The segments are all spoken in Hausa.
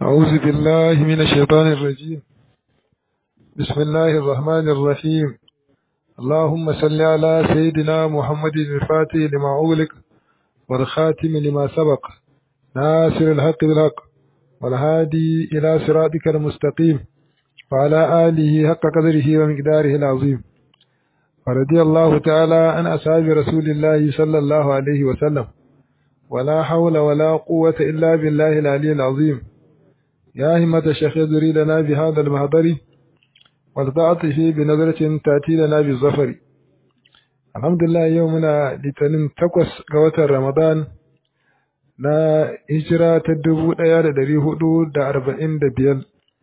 أعوذ بالله من الشيطان الرجيم بسم الله الرحمن الرحيم اللهم صل على سيدنا محمد الفاتح لما أغلق والخاتم لما سبق ناصر الحق بالحق والهادي إلى صراطك المستقيم وعلى آله حق قدره ومقداره العظيم ورضي الله تعالى عن أصحاب رسول الله صلى الله عليه وسلم ولا حول ولا قوة إلا بالله العلي العظيم يا همة الشيخ يدري لنا بهذا المهضر والتعطف بنظرة تأتي لنا بالظفر الحمد لله يومنا لتنم تقوس قوة رمضان na hijira ta dubu ɗaya da ɗari hudu da arba'in da biyar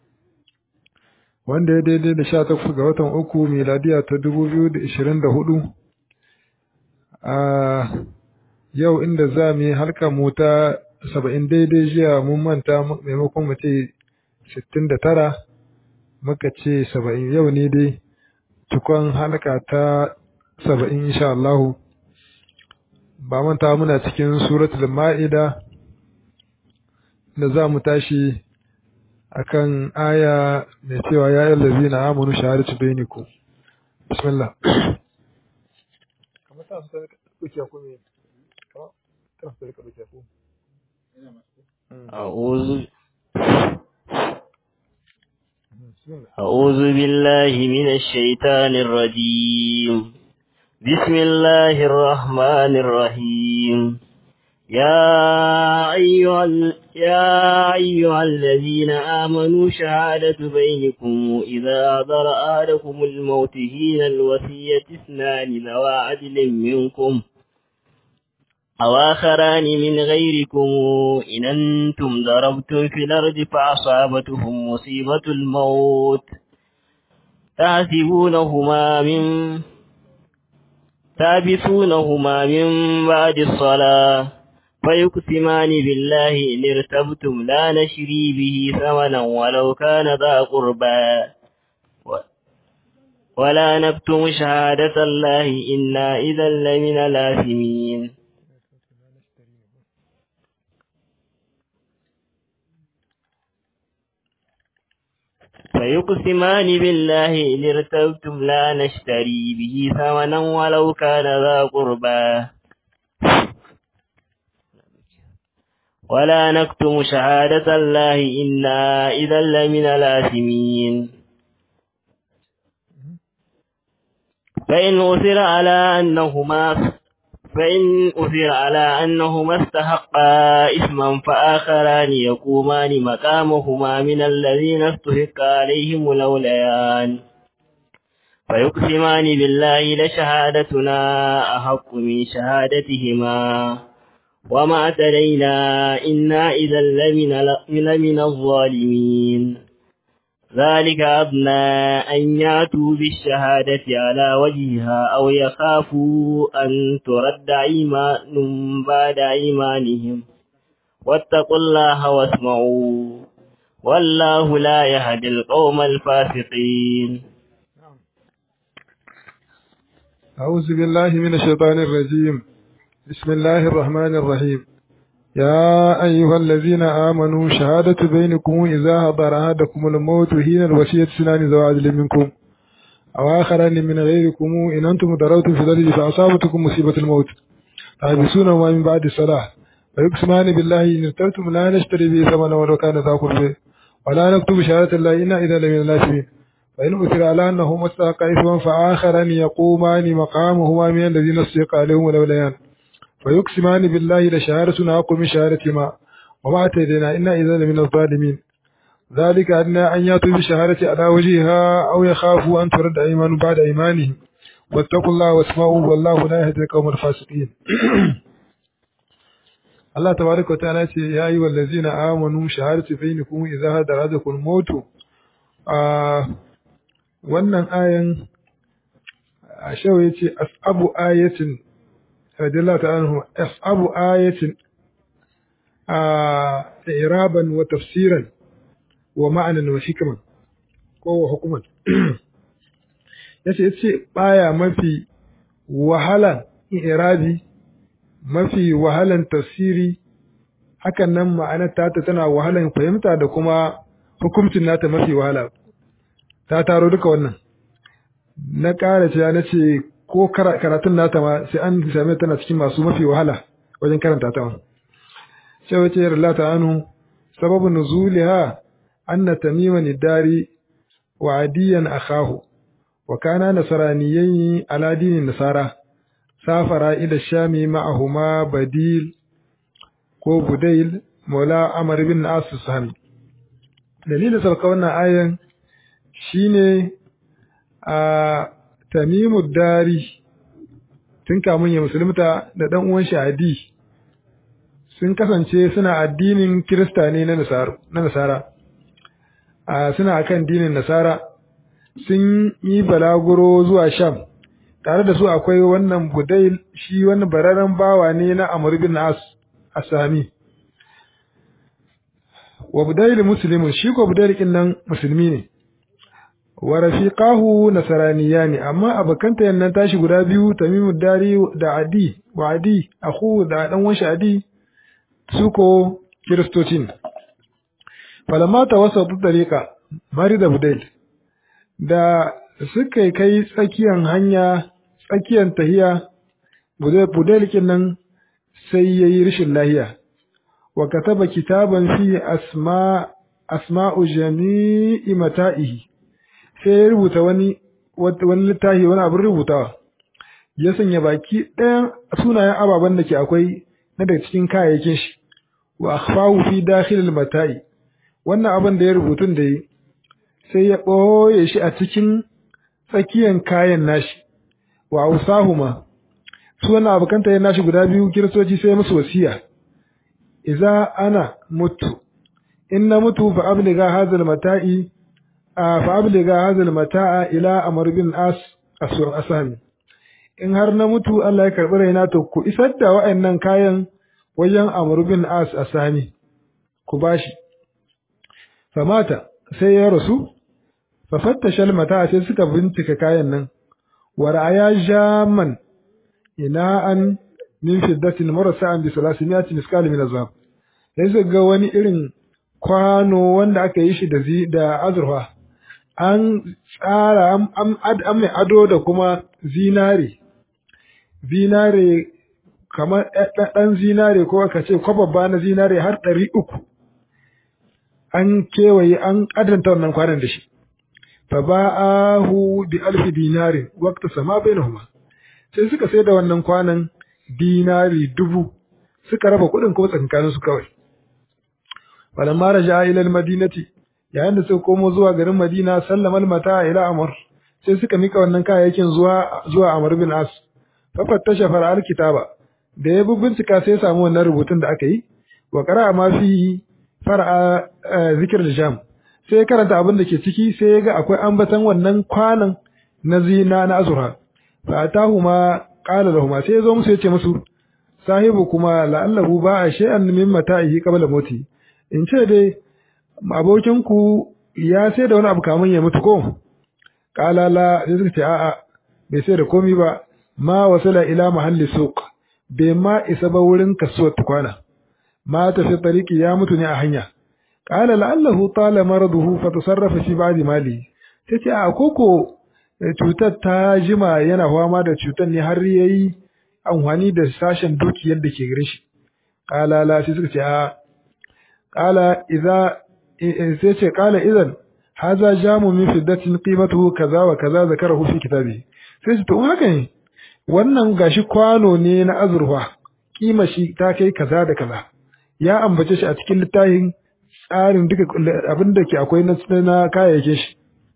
wanda ya daidai da sha takwas ga watan uku miladiya ta dubu biyu da ishirin da hudu a yau inda za mu yi halka mu ta saba'in daidai jiya mun manta maimakon mu ce sittin da tara muka ce saba'in yau ne dai cikon halka ta saba'in insha Allahu ba manta muna cikin suratul ma'ida da za mu tashi akan aya mai cewa ya yi lazina amanu shahadatu bainakum bismillah أعوذ أعوذ بالله من الشيطان الرجيم بسم الله الرحمن الرحيم يا أيها ال... يا أيها الذين آمنوا شهادة بينكم إذا حضر أحدكم الموت حين الوصية اثنان ذوى عدل منكم أو آخران من غيركم إن أنتم ضربتم في الأرض فأصابتهم مصيبة الموت تحسبونهما من تابثونهما من بعد الصلاة فيقسمان بالله إن ارتبتم لا نشري به ثمنا ولو كان ذا قربى ولا نكتم شهادة الله إنا إذا لمن الآثمين فيقسمان بالله إن ارتبتم لا نشتري به ثمنا ولو كان ذا قربى ولا نكتم شهادة الله إنا إذا لمن الآثمين فإن أثر على أنهما فإن أثر على أنهما استحقا إثما فآخران يقومان مقامهما من الذين استحق عليهم الأوليان فيقسمان بالله لشهادتنا أحق من شهادتهما وما اعتدينا إنا إذا لمن, لمن الظالمين ذلك أدنى أن يأتوا بالشهادة على وجهها أو يخافوا أن ترد إيمان بعد إيمانهم واتقوا الله واسمعوا والله لا يهدي القوم الفاسقين أعوذ بالله من الشيطان الرجيم بسم الله الرحمن الرحيم يا أيها الذين آمنوا شهادة بينكم إذا حضر أحدكم الموت حين الوصية سنان ذو عدل منكم أو آخران من غيركم إن أنتم ضربتم في الأرض فأصابتكم مصيبة الموت تحبسونهما من بعد الصلاة ويقسمان بالله إن ارتبتم لا نشتري به ثمنا ولو كان ذا قربى ولا نكتب شهادة الله إنا إذا لمن الناسين فإن أثر على أنه مستحق إثما فآخران يقومان مقامهما من الذين استحق عليهم الأوليان فيقسمان بالله لشهادتنا أقوى من شهادتهما وما اعتدنا إنا إذا لمن الظالمين ذلك أدنى أن يأتوا بالشهادة على وجهها أو يخافوا أن ترد أيمان بعد أيمانهم واتقوا الله واسمعوا والله لا يهدي القوم الفاسقين الله تبارك وتعالى يا أيها الذين آمنوا شهادة بينكم إذا هدر أحدكم الموت wannan ayan a shawo ya ce asabu ayatin radiyallahu ta'ala anhu asabu ayatin a iraban wa tafsiran wa ma'anan wa hikman ko wa hukuman yace yace baya mafi wahalan irabi mafi wahalan tafsiri hakan nan ma'anar tata tana wahalan fahimta da kuma hukuncin nata mafi wahala ta taro duka wannan na ƙara cewa na ce ko karatun nata ma sai an same tana cikin masu mafi wahala wajen karanta ta sai wace yarda ta anu sababin nuzuliha anna tamiman dari wa adiyan akhahu wa kana nasraniyayn ala dinin nasara safara ila shami ma'ahuma badil ko budail maula amr bin as sahmi dalilin sauka wannan ayan shine a tamimu dari tun kamun ya musulunta da dan uwan shahadi sun kasance suna addinin kirista ne na nasara a suna akan dinin nasara sun yi balaguro zuwa sham tare da su akwai wannan budail shi wani bararren bawa ne na amr bin as asami wa budail muslimun shi ko budail kin nan musulmi ne wa rafiqahu nasraniyani amma abakanta yannan tashi guda biyu tamimu dari da adi wa adi akhu da dan wanshi adi su ko kiristocin falamma tawassatu tariqa mari da budail da suka kai tsakiyan hanya tsakiyan tahiya budail kin nan sai yayi rishin lahiya wa kataba kitaban fi asma asma'u jami'i mata'ihi sai ya rubuta wani wani littafi wani abin rubutawa ya sanya baki ɗayan sunayen ababen da ke akwai na daga cikin kayayyakin shi wa akhfahu fi dakhil mata'i wannan abin da ya rubutun da yi sai ya ɓoye shi a cikin tsakiyan kayan nashi wa ausahuma su wannan abokanta ya nashi guda biyu kiristoci sai musu wasiya idza ana mutu in na mutu fa abliga hadhal mata'i fa abliga hadhal mata'a ila amr bin as asami in har na mutu Allah ya karbi raina to ku isar da wa'annan kayan wajen amr bin as asami ku bashi famata sai ya rasu fa fattasha mata'a sai suka bincika kayan nan wa ra'aya jaman ina'an min fiddatin marasa'an bi salasimiyatin miskal min azab sai su ga wani irin kwano wanda aka yi shi da zi da azurfa an tsara an an mai ado da kuma zinare zinare kamar ɗan zinare ko aka ce kwababba na zinare har ɗari uku an kewaye an adanta wannan kwanan da shi fa ba'ahu bi alfi dinarin waqta sama bainahuma sai suka sai da wannan kwanan dinari dubu suka raba kuɗin kuma tsakankanin su kawai falamma raja ila almadinati yayin da suka komo zuwa garin Madina sallama almata ila Amr sai suka mika wannan kayayyakin zuwa zuwa Amr bin As fa fattasha fara'al kitaba da ya bincika sai ya samu wannan rubutun da aka yi wa qara'a ma fi far'a zikr al-jam sai karanta abin da ke ciki sai ya ga akwai ambatan wannan kwanan na zina na azura fa atahuma qala lahum sai ya zo musu ya ce musu sahibu kuma la'allahu ba'a shay'an min mata'ihi qabla mauti in ce dai abokinku ya sai da wani abu kamun ya mutu ko qala la sai suka ce a'a bai sai da komai ba ma wasala ila mahalli suq bai ma isa ba wurin kasuwar tukwana ma ta fi tariki ya mutu ne a hanya qala la'allahu tala maraduhu fa tasarrafa fi ba'di mali tace a koko cutar ta jima yana fama da cutar ne har yayi amfani da sashen dukiyar da ke gare shi qala la sai suka ce a qala idza sai ce qala idan haza jamu min fiddatin qimatuhu kaza wa kaza zakarahu fi kitabi sai su to haka ne wannan gashi kwano ne na azurfa kima shi ta kai kaza da kaza ya ambace shi a cikin littafin tsarin duka abin da ke akwai na kayayyakin shi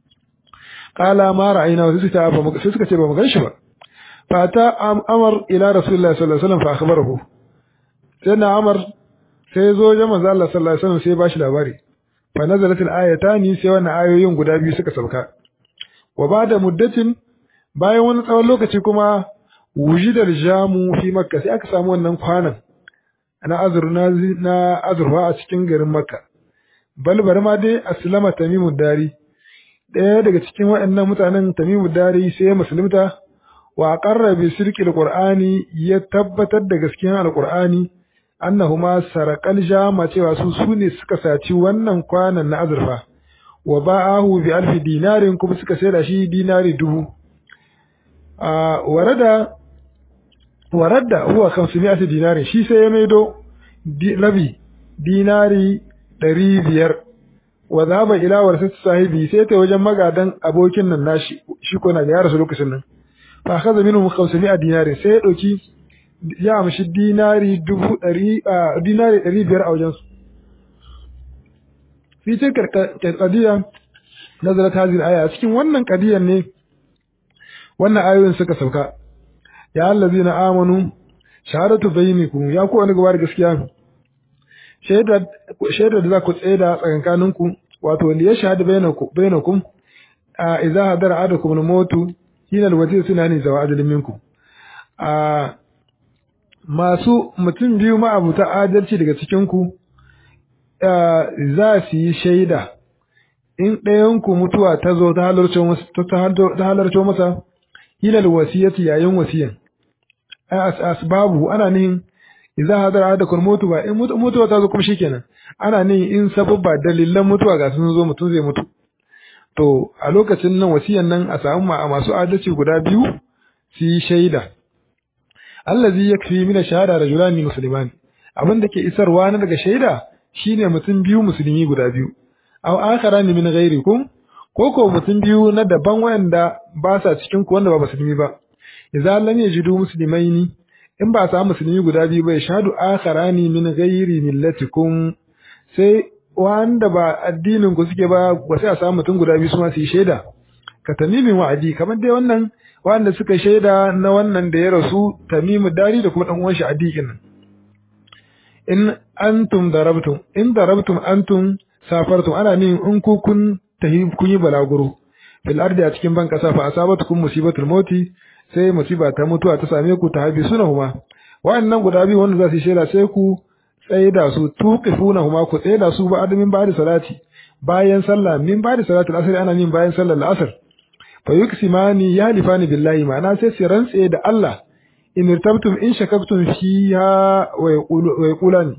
qala ma ra'ayna sai suka sai suka ce ba mu ganshi ba fata amar ila rasulullahi sallallahu alaihi wasallam fa akhbarahu sai na amar sai zo ga manzo Allah sallallahu alaihi wasallam sai ba shi labari fa nazalat al-ayatani sai wannan ayoyin guda biyu suka sauka wa ba'da muddatin bayan wani tsawon lokaci kuma wujidar jamu fi makka sai aka samu wannan kwanan na azurna na azurfa a cikin garin makka balbar ma dai aslama tamimu dari ɗaya daga cikin waɗannan mutanen tamimu dari sai ya musulunta wa qarra bi sirqil qur'ani ya tabbatar da gaskiyar alqur'ani annahuma sarakal jama cewa su su ne suka saci wannan kwanan na azurfa wa ba'ahu bi alfi dinarin kuma suka saida shi dinari dubu a warada waradda huwa 500 dinarin shi sai ya maido labi dinari ɗari biyar wa zaba ila warsat sahibi sai ta wajen magadan abokin nan nashi shi ko na da ya rasu lokacin nan fa kaza minhum 500 dinarin sai ya dauki ya amshi dinari dubu ɗari dinari ɗari biyar a wajen su fi tilkar qadiya nazarat hadhihi aya cikin wannan qadiyan ne wannan ayoyin suka sauka ya allazina amanu shahadatu bainakum ya ku wani gaba da gaskiya shaidar da za ku tsaida tsakankaninku wato wanda ya shahada bainakum a idza hadara adakum al-mautu hina al-wazir sunani zawa adalin minkum a masu mutum biyu ma'abuta adalci daga cikin ku za su yi shaida in ɗayanku mutuwa ta zo ta halarci masa hilal wasiyati yayin wasiyan asbabu ana nihin idza hadara ahadakum mutu ba in mutuwa ta zo kuma shikenan ana nihin in sababba dalilan mutuwa ga sun zo mutum zai mutu to a lokacin nan wasiyan nan a samu masu adalci guda biyu su yi shaida allazi yakfi min shahada rajulani musliman abin da ke isarwa na daga shaida shine mutum biyu musulmi guda biyu aw akharani min ghairikum ko ko mutum biyu na daban wanda ba sa cikin ku wanda ba musulmi ba idza lam yajidu muslimaini in ba sa musulmi guda biyu ba shahadu akharani min ghairi millatikum sai wanda ba addinin ku suke ba ba sai a samu mutum guda biyu su ma su yi shaida ka tamimin wa'adi kamar dai wannan wanda suka shaida na wannan da ya rasu tamimu dari da kuma dan uwan shi adikin nan in antum darabtum in darabtum antum safartum ana nin in ku kun tahi kun yi balaguro fil ardi a cikin ban kasa fa asabatukum musibatul mauti sai musiba ta mutuwa ta same ku ta habi sunahuma wa'annan guda biyu wanda za su shaida sai ku tsaida su tuqifunahuma ku tsaida su ba adamin ba da salati bayan sallah min ba da salatul asr ana min bayan sallar al'asr fa yuksimani yahlifani billahi ma'ana sai su rantse da Allah in irtabtum in shakaktum fiha wa yaqulani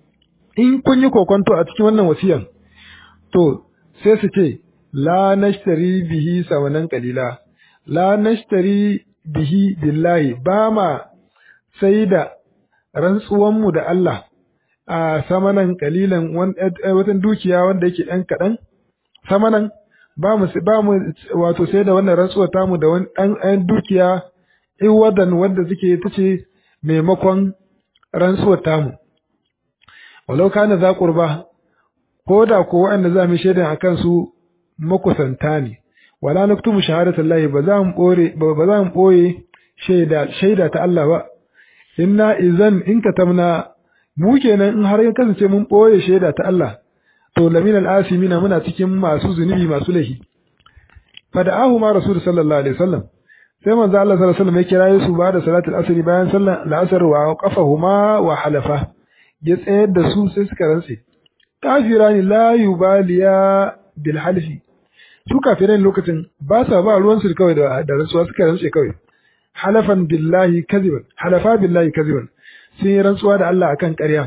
in kun yi kokonto a cikin wannan wasiyan to sai su ce la nashtari bihi samanan qalila la nashtari bihi billahi ba ma sai da rantsuwan mu da Allah a samanan kalilan watan dukiya wanda yake ɗan kaɗan samanan ba mu ba mu wato sai da wannan rantsuwa tamu da wani ɗan dukiya iwadan wanda suke tace maimakon rantsuwar tamu walau kana za qurba ko da ko wanda za mu shaidan akan su makusanta ne wala naktumu shahadatallahi ba za mu bore ba za mu boye shaida shaida ta Allah ba inna idan in katamna mu kenan in har ya kasance mun boye shaida ta Allah to lamin al-asimina muna cikin masu zunubi masu lahi fada'ahu ma rasul sallallahu alaihi wasallam sai manzo Allah sallallahu alaihi wasallam ya kira su ba da salatul asri bayan sallar al-asr wa qafahuma wa halafa ya tsayar da su sai suka rantse kafirani la yubaliya bil halfi su kafiran lokacin ba sa ba ruwan su kawai da da rantsuwa suka rantse kawai halafan billahi kaziban halafa billahi kaziban sun yi rantsuwa da Allah akan ƙarya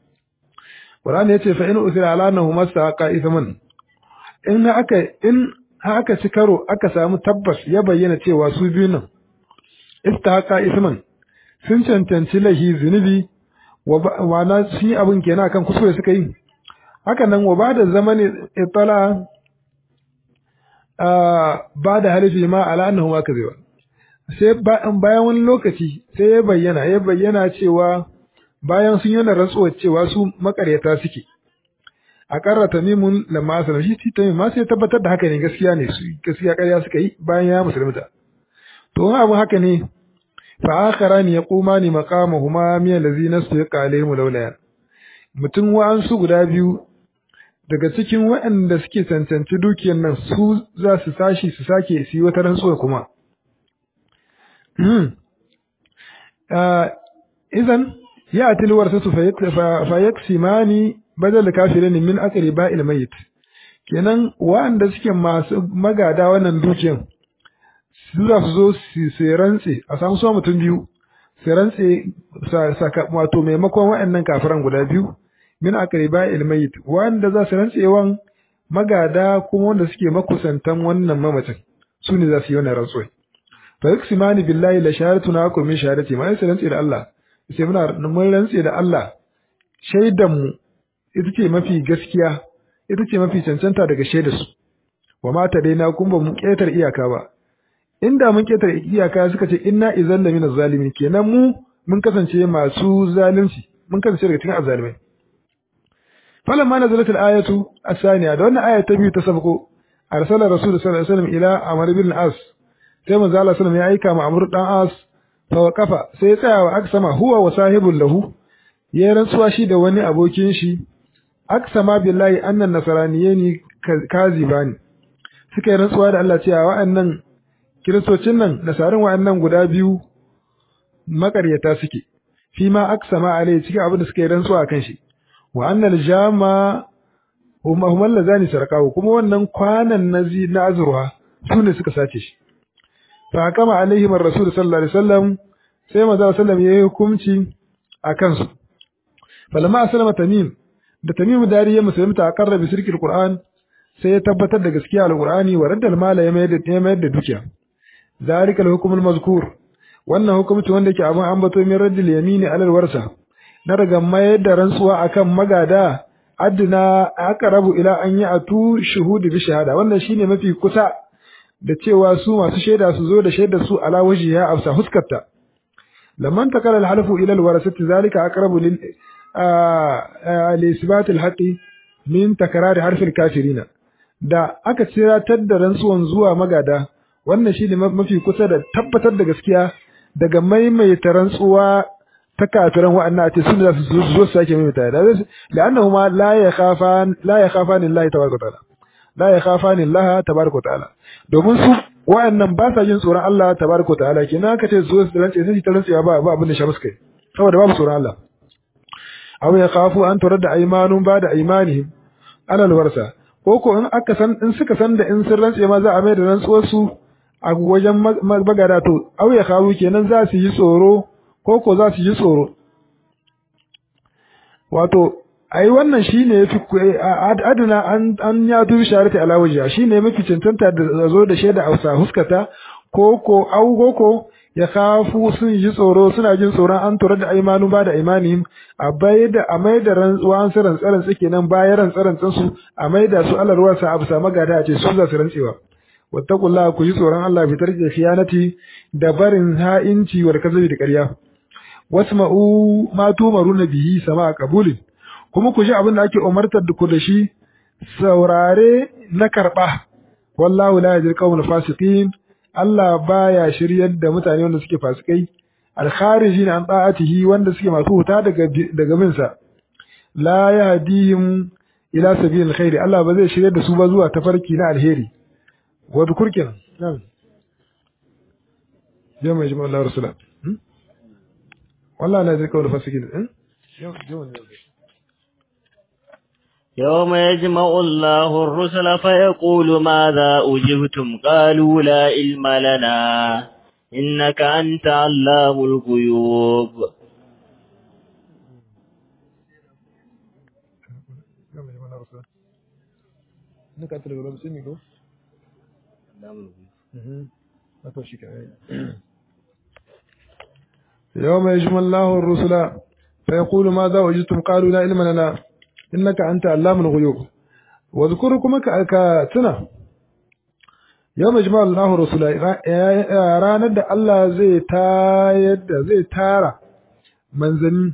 Qur'ani yace fa in usira ala annahu masaqa ithman in aka in haka ci karo aka samu tabbas ya bayyana cewa su biyu nan istahaqa isman sun cancanci lahi zunubi wa na sun yi abin kenan akan kuskure suka yi haka nan wa ba da zamani itala ba da halifi ma ala annahu ma kazewa sai bayan wani lokaci sai ya bayyana ya bayyana cewa bayan sun yana rantsuwa cewa su makaryata suke a karra tamimun lamma asala shi tamim ma sai tabbatar da haka ne gaskiya ne su gaskiya ƙarya suka yi bayan ya musulunta to wani abu haka ne fa akharani yaqumani maqamahuma min allazina suqa alaihim lawlaya mutum wa'ansu guda biyu daga cikin waɗanda suke cancanci dukiyar nan su za su sashi su sake su yi wata rantsuwa kuma idan ya atil warsatu fa yaksimani badal kafirin min aqriba il mayit kenan waɗanda suke masu magada wannan dukiyar su za su zo su rantse a samu su mutum biyu su rantse wato maimakon waɗannan kafiran guda biyu min aqriba ilmayit wanda za su rantsewan magada kuma wanda suke makusantan wannan mamacin su ne za su yi wannan rantsuwa fa yaksimani billahi la shahadatuna akum min shahadati ma sai rantse da Allah sai muna mun rantse da Allah shaidan mu ita ce mafi gaskiya ita ce mafi cancanta daga shaidar su wa mata dai na kun ba mu ketar iyaka ba inda mun ketar iyaka suka ce inna izan la min zalimin kenan mu mun kasance masu zalunci mun kasance daga cikin azzalimai falamma nazalat al-ayatu as-saniya da wannan aya ta biyu ta sabko arsala rasul sallallahu alaihi wasallam ila amr bin as sai manzo Allah sallallahu ya aika ma amr dan as fa waqafa sai ya tsaya wa aksama huwa wa sahibul lahu ya rantsuwa shi da wani abokin shi aksama billahi annan nasraniyani kazibani suka yi rantsuwa da Allah cewa wa'annan kiristocin nan nasarin wa'annan guda biyu makaryata suke fi ma aksama alai cikin abin da suka yi rantsuwa kan shi wa annal jama huma huma lazani sarqahu kuma wannan kwanan nazi na azurwa su ne suka sace shi fa kama alaihim ar-rasul sallallahu alaihi wasallam sai manzo sallam yayi hukunci akan su falamma aslama tamim da tamim dari ya musulunta aqarra bi sirkil qur'an sai ya tabbatar da gaskiya al-qur'ani wa radda al-mala ya mayar da ya mayar da dukiya zalika al-hukm al-mazkur wannan hukunci wanda yake abin ambato min raddil yamini alal warsa na daga mayar da rantsuwa akan magada adna aqrabu ila an ya'tu shuhudi bi shahada wannan shine mafi kusa da cewa su masu shaida su zo da shaidar su ala wajhiha afsa huskarta lamman takala al-halfu ila al-warasati zalika aqrabu lil al-isbat al-haqi min takrar harf al-kafirina da aka ciratar da rantsuwan zuwa magada wannan shine mafi kusa da tabbatar da gaskiya daga maimaita rantsuwa ta kafiran wa'annan a ce sun da su zo su sake maimaita da la'annahu ma la yakhafan la yakhafan Allah tabaraka ta'ala la yakhafan Allah tabaraka ta'ala domin su wa'annan ba sa jin tsoron Allah tabaraka ta'ala kina ka ce zo su rantse sai ta rantsewa ba ba abin da sha musu kai saboda babu tsoron Allah aw ya khafu an turadda aymanun ba da aymanihim alal warsa ko ko in aka san in suka san da in sun rantse ma za a mai da rantsuwar su a wajen magada to aw ya khafu kenan za su yi tsoro ko ko za su yi tsoro wato ai wannan shine yafi aduna an an ya tu sharati ala wajha shine mafi cancanta da zo da shaida ausa huskata ko ko au ko ko ya khafu sun yi tsoro suna jin tsoron an tura da aimanu ba da imanihim a bai da a mai da rantsuwa an saran tsaran suke nan bayan rantsaran su a mai da su Allah ruwa sa abu sa magada a ce su za su rantsewa wattaqullaha ku yi tsoron Allah fitar da khiyanati da barin ha'inci wal kazabi da ƙarya wasma'u ma tumaruna bihi sama qabulin kuma ku ji abin da ake umartar da ku da shi saurare na karba wallahu la yajri qawmul fasiqin Allah baya shiryar da mutane wanda suke fasikai al-kharijin an ta'atihi wanda suke masu huta daga daga bin sa la yahdihim ila sabilil khair Allah ba zai shiryar da su ba zuwa tafarki na alheri wa dukurkin nan jama'a jama'a Allah rasulullah والله لا يدرك ولا فاسقين يوم يجمع الله الرسل فيقول ماذا أجبتم قالوا لا علم لنا إنك أنت علام الغيوب يوم يجمع الله الرسل فيقول ماذا وجدتم قالوا لا علم لنا إنك أنت علام الغيوب واذكركم كتنا يوم يجمع الله الرسل ranar da Allah zai tayar da zai tara manzanni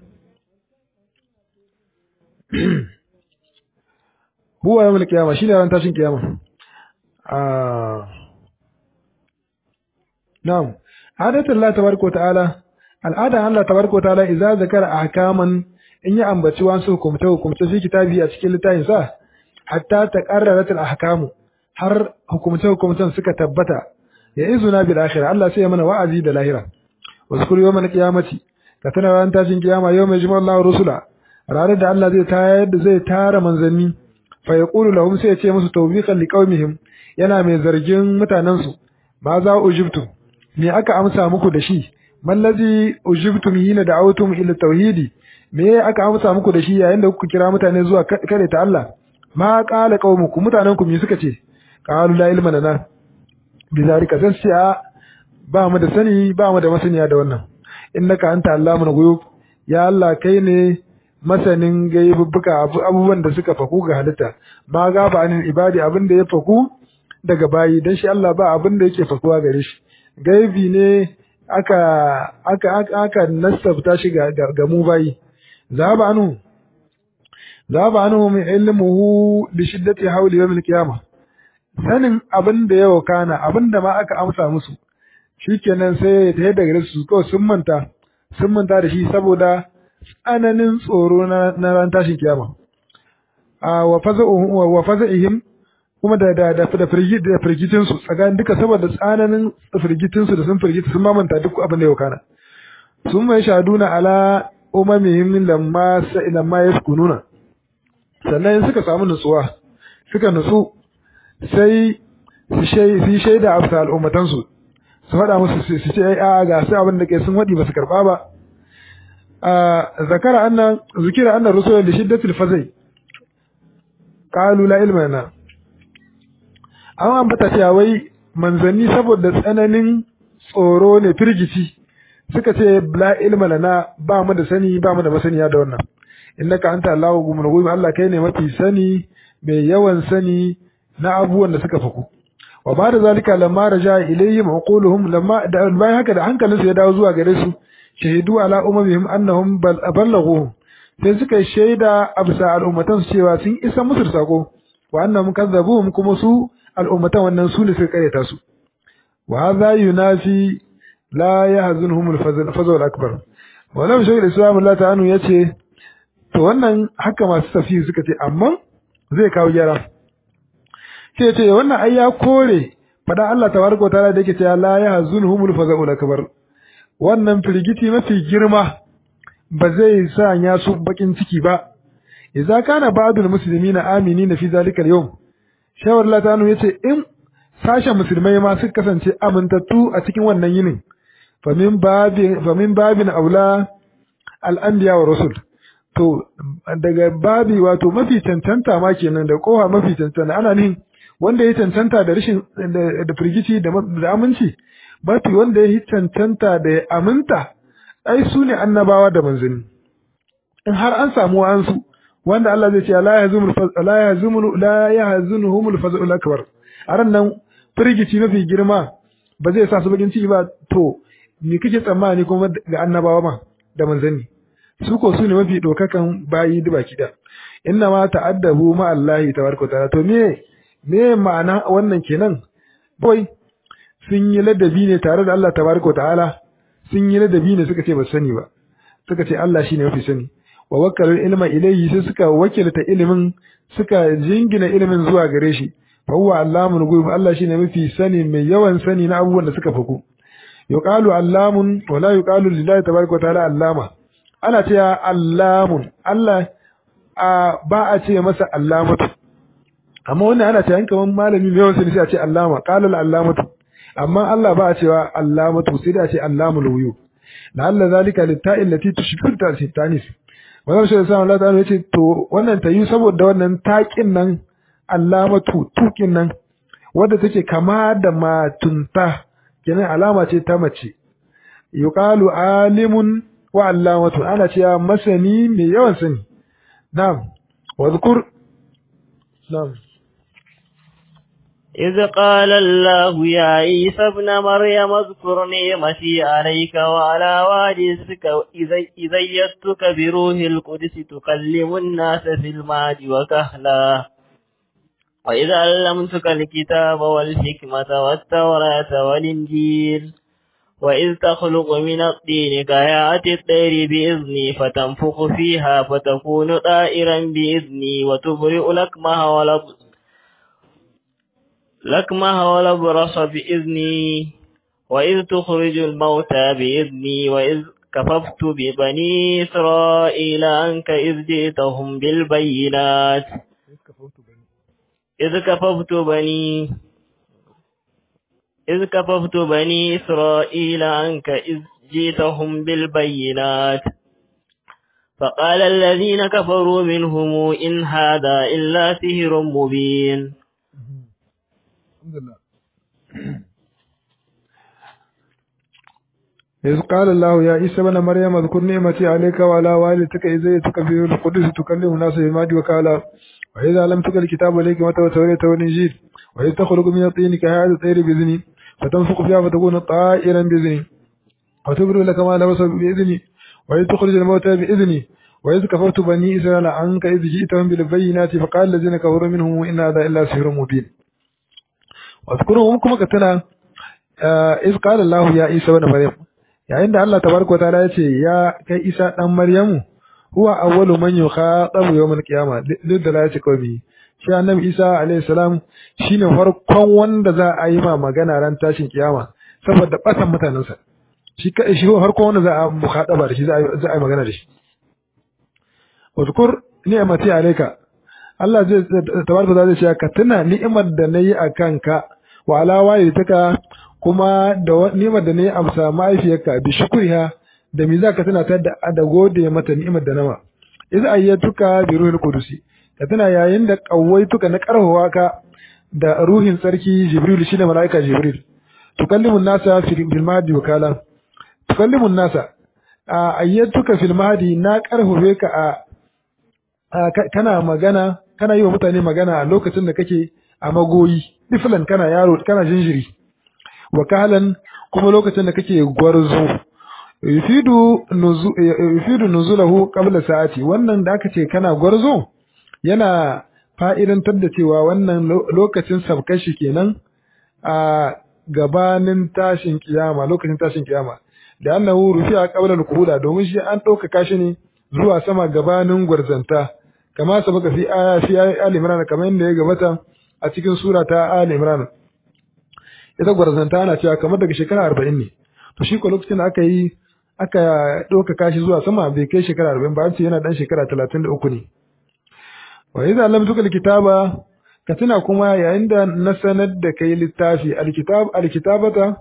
huwa yawmul qiyamah shine ran tashin kiyama ah na'am adatu Allah tabaraka wa ta'ala al'ada Allah tabaraka wa ta'ala idza zakara ahkaman in ya ambaci wasu hukumta hukumta fi kitabi a cikin littafin sa hatta taqarrarat al-ahkamu har hukumta hukumtan suka tabbata ya izuna bil akhirah Allah sai ya mana wa'azi da lahira wazkur yawmal qiyamati ka tana ran tashin kiyama yawma yajma'u Allahu rusula ranar da Allah zai tayar da zai tara manzanni fa yaqulu lahum sai ya ce musu tawbiqan liqaumihim yana mai zargin mutanensu ma za ujibtu me aka amsa muku da shi mallazi ujibtum hina da'awtum ila tauhidi me aka amsa muku da shi yayin da kuka kira mutane zuwa kare ta Allah ma qala qaumukum mutanen ku me suka ce qalu la ilma lana bizalika sai ce a ba mu da sani ba mu da masaniya da wannan innaka anta allamul ghuyub ya Allah kai ne masanin gaibubbuka abubuwan da suka faku ga halitta ma ga ba anin ibadi abin da ya faku daga bayi dan shi Allah ba abin da yake fakuwa gare shi gaibi ne aka aka aka, aka nasabta shi ga, ga, mu bayi zaba anu zaba anu min ilmuhu bi shiddati hawli yawm al-qiyamah sanin abin da ya wakana abin da ma aka amsa musu shikenan sai ta yadda gare su kawai sun manta sun manta da shi saboda tsananin tsoro na ran tashin kiyama a wa faza'uhum wa faza'ihim kuma da da da da firgitin su tsakanin duka saboda tsananin firgitin su da sun firgita sun mamanta duk abin da ya wakana sun mai shaduna ala umamihim lamma lamma yaskununa sannan suka samu nutsuwa suka nutsu sai su shaida a al'ummatansu su faɗa musu su ce a ga sai abin da ke sun waɗi ba su karɓa ba zakara annan zikira annan rusulun da shiddatul fazai qalu la ilma lana an ambata cewa wai manzanni saboda tsananin tsoro ne firgici suka ce la ilma lana ba mu da sani ba mu da masaniya da wannan innaka anta allahu gumul ghuyub Allah kai ne mafi sani mai yawan sani na abubuwan da suka faku wa ba da zalika lamma raja ilayhim uquluhum lamma da bayan haka da hankalinsu ya dawo zuwa gare su shahidu ala umamihim annahum balaghu sai suka shaida absa al'ummatan su cewa sun isa musu sako wa annahum kazzabuhum kuma su al'ummatan wannan su ne suka karyata su wa hadha yunafi la yahzunhum al-fazl al-akbar wa lam shaykh al-islam Allah ta'ala yace to wannan haka masu tafsiri suka ce amma zai kawo gyara sai ce wannan ai ya kore fada Allah tabaraka wa ta'ala da yake cewa la yahzunhumul faza'ul akbar wannan firgiti mafi girma ba zai sa ya su bakin ciki ba idza kana ba'dul muslimina aminina fi zalika al-yawm shawar Allah ta'ala yace in sashen musulmai ma suka kasance amintattu a cikin wannan yinin fa min babin fa min babin aula al-anbiya wa rusul to daga babi wato mafi cancanta ma kenan da kowa mafi cancanta ana nihin wanda ya cancanta da rashin da firgici da aminci mafi wanda ya cancanta da ya aminta ai su ne annabawa da manzanni in har an samu wa'ansu wanda Allah zai ce la yahzumul la yahzumul la yahzunuhumul fazul akbar aran nan firgici mafi girma ba zai sa su bakin ciki ba to me kake tsammani kuma ga annabawa ma da manzanni su ko su ne mafi dokakan bayi da baki da inna ma ta'addabu ma Allah tabaraka ta'ala to me me ma'ana wannan kenan boy sun yi ladabi ne tare da Allah tabaraka ta'ala sun yi ladabi ne suka ce ba sani ba suka ce Allah shine mafi sani wa wakkalul ilma ilayhi sai suka wakilta ilimin suka jingina ilimin zuwa gare shi fa huwa allamul ghuyub Allah shine mafi sani mai yawan sani na abubuwan da suka faku yuqalu allamun wa la yuqalu lillahi tabaraka ta'ala allama ana cewa allamun Allah ba a ce masa allamatu amma wannan ana cewa kaman malami mai yawan sani sai a ce allama qala al-allamatu amma Allah ba a cewa allamatu sai da a ce allamul wuyu la'alla zalika litta'il lati tushbihu tanis wannan shi sai Allah ta'ala yace to wannan ta yi saboda wannan taƙin nan allamatu tukin nan wadda take kama da matunta kenan alama ce ta mace yuqalu alimun wa allamatu ana cewa masani mai yawan sani na'am wa zkur na'am إذ قال الله يا عيسى ابن مريم اذكر نعمتي عليك وعلى والدتك إذ أيدتك بروح القدس تكلم الناس في المهد وكهلا وإذا علمتك الكتاب والحكمة والتوراة والإنجيل وإذ تخلق من الطين كهيئة الطير بإذني فتنفخ فيها فتكون طائرا بإذني وتبرئ لكمها ولبس لكمها ولبرص بإذني وإذ تخرج الموتى بإذني وإذ كففت ببني إسرائيل عنك إذ جئتهم بالبينات إذ كففت بني إذ كففت بني إسرائيل عنك إذ جئتهم بالبينات فقال الذين كفروا منهم إن هذا إلا سحر مبين الحمد لله إذ قال الله يا عيسى ابن مريم اذكر نعمتي عليك وعلى والدتك إذ جئتك في القدس تكلم الناس بالمهد وكالا وإذا لم تكن الكتاب عليك متى وتوليت والإنجيل وإذ تخلق من الطين كهذا الطير بإذني فتنفق فيها فتكون طائرا بإذني وتبرئ لك ما لبس بإذني وإذ تخرج الموتى بإذني وإذ كفرت بني إسرائيل عنك إذ جئتهم بالبينات فقال الذين كفروا منهم إن هذا إلا سحر مبين واذكروا كما كتنا إذ قال الله يا عيسى ابن مريم yayin da Allah tabaraka wataala ya ce ya kai Isa dan Maryamu huwa awwalu man yukhatabu yawmal qiyama duk da ya ce kawai shi annabi Isa alayhi salam shine farkon wanda za a yi ma magana ran tashin kiyama saboda batan mutanensa shi kai shi farkon wanda za a mukhataba da shi za a yi magana da shi uzkur ni'mati alayka Allah zai tabaraka wataala zai ce ka tuna ni'imar da nayi akan ka wa ala walidaka kuma da ni'imar da na yi amsa mahaifiyarka bi shukriha da me zaka tana ta da da gode mata ni'imar da nama iz ayyatuka bi ruhil qudusi ka tana yayin da kawaituka na karhawa ka da ruhin sarki jibril shine malaika jibril tukallimu nasa fil mahdi wakala tukallimu nasa ayyatuka fil mahdi na karhawe ka a kana magana kana yi wa mutane magana a lokacin da kake a magoyi diflan kana yaro kana jinjiri wakalan kuma lokacin da kake gwarzo yufidu nuzu yufidu nuzulahu qabla sa'ati wannan da aka ce kana gwarzo yana fa'idantar da cewa wannan lokacin sabkashi kenan a gabanin tashin kiyama lokacin tashin kiyama da annahu rufi'a qabla al-qula domin shi an ɗaukaka shi ne zuwa sama gabanin gwarzanta kama sabaka fi aya fi ali imran kamar yadda ya gabata a cikin sura ta ali imran ita gwarzanta ana cewa kamar daga shekara arba'in ne to shi ko lokacin da aka yi aka ɗaukaka shi zuwa sama bai kai shekara arba'in ba an ce yana ɗan shekara talatin da uku ne wa idza lam tukal kitaba ka tuna kuma yayin da na sanar da kai littafi alkitab alkitabata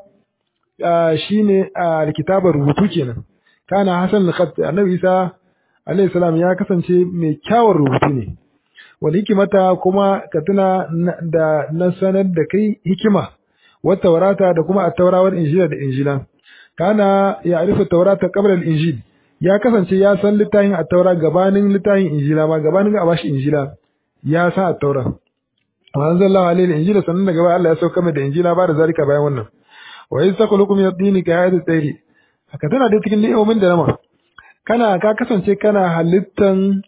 shine alkitabar rubutu kenan kana hasan al-khat annabi isa alayhi salam ya kasance mai kyawun rubutu ne wal hikimata kuma ka tuna da na sanar da kai hikima wata taurata da kuma at-taurawar injila da injila kana ya arifa taurata qabla al-injil ya kasance ya san littafin at-taura gabanin littafin injila ma gabanin a bashi injila ya san at-taura wa anzalallahu alayhi al-injila sannan daga baya Allah ya sauka mai da injila ba da zalika bayan wannan wa iz takhluqu min ad-dini ka hayati tayri haka tana da cikin ni'imomin da nama kana ka kasance kana halittan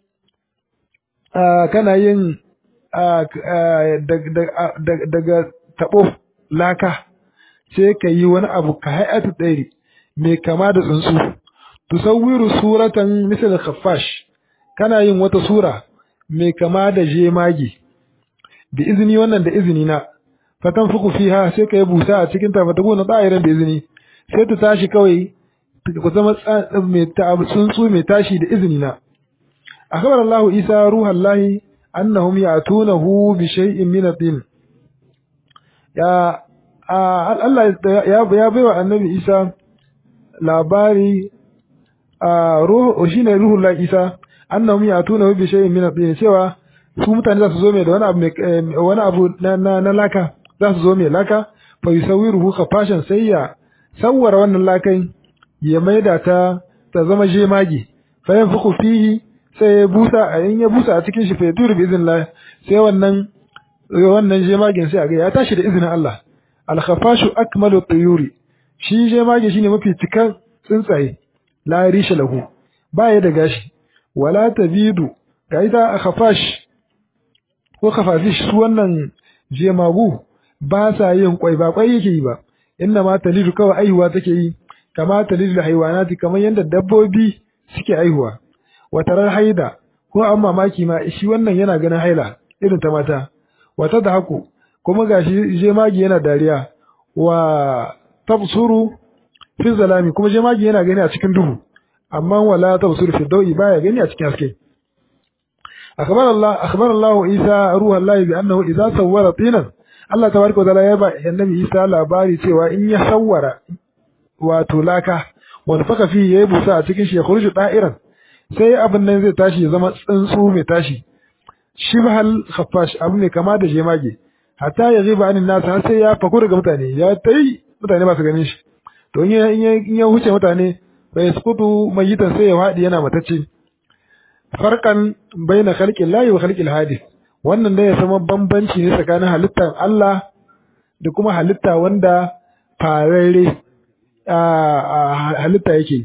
kana yin daga tabo laka sai ka yi wani abu ka hayati tayri mai kama da tsuntsu tusawwiru suratan misal khaffash kana yin wata sura mai kama da jemagi da izini wannan da izini na fatan fuku fiha sai ka yi busa a cikin ta fata gona tsayiran da izini sai ta tashi kawai ku zama mai tsuntsu mai tashi da izini na akhbar Allah Isa ruhallahi annahum ya'tunahu bi shay'in min at-tin ya Allah ya ya baiwa annabi Isa labari ruhu shine ruhullahi Isa annahum ya'tunahu bi shay'in min at-tin cewa su mutane za su zo mai da wani abu wani abu na na laka za su zo mai laka fa yusawiruhu khafashan sai ya sawwara wannan lakai ya maida ta ta zama jemage fa yanfuku fihi sai ya busa a in ya busa a cikin shi fa yaduru bi iznillah sai wannan wannan jemagen sai a ga ya tashi da izinin Allah al khafashu akmalu tuyuri shi jemage shine mafi cikan tsuntsaye la risha lahu baya da gashi wala tabidu ga ita khafash ko khafafish su wannan jemagu ba sa yin kwai ba kwai yake yi ba inna ma talidu kawai aihuwa take yi kama talidu haiwanati kamar yadda dabbobi suke aihuwa watarar haida ko an mamaki ma shi wannan yana ganin haila irin ta mata wata da haku kuma gashi jemagi yana dariya wa tabsuru fi zalami kuma jemagi yana gani a cikin duhu amma wala tabsuru fi dawi baya gani a cikin haske أخبر الله أخبر الله عيسى روح الله بأنه إذا صور طينا Allah tabaraka wa ta'ala ya ba annabi Isa labari cewa in ya sawwara wato laka wani faka fi yayi busa a cikin shi ya khurju da'iran sai abin nan zai tashi ya zama tsuntsu mai tashi shibhal khaffash abu ne kama da jemage hatta ya ziba anin nasu har sai ya faku daga mutane ya tai mutane ba su ganin shi to in ya huce mutane bai sukutu mayitan sai ya faɗi yana matacce farkan baina khalqil lahi wa khalqil hadith wannan da ya zama bambanci ne tsakanin halittar Allah da kuma halitta wanda fararre halitta yake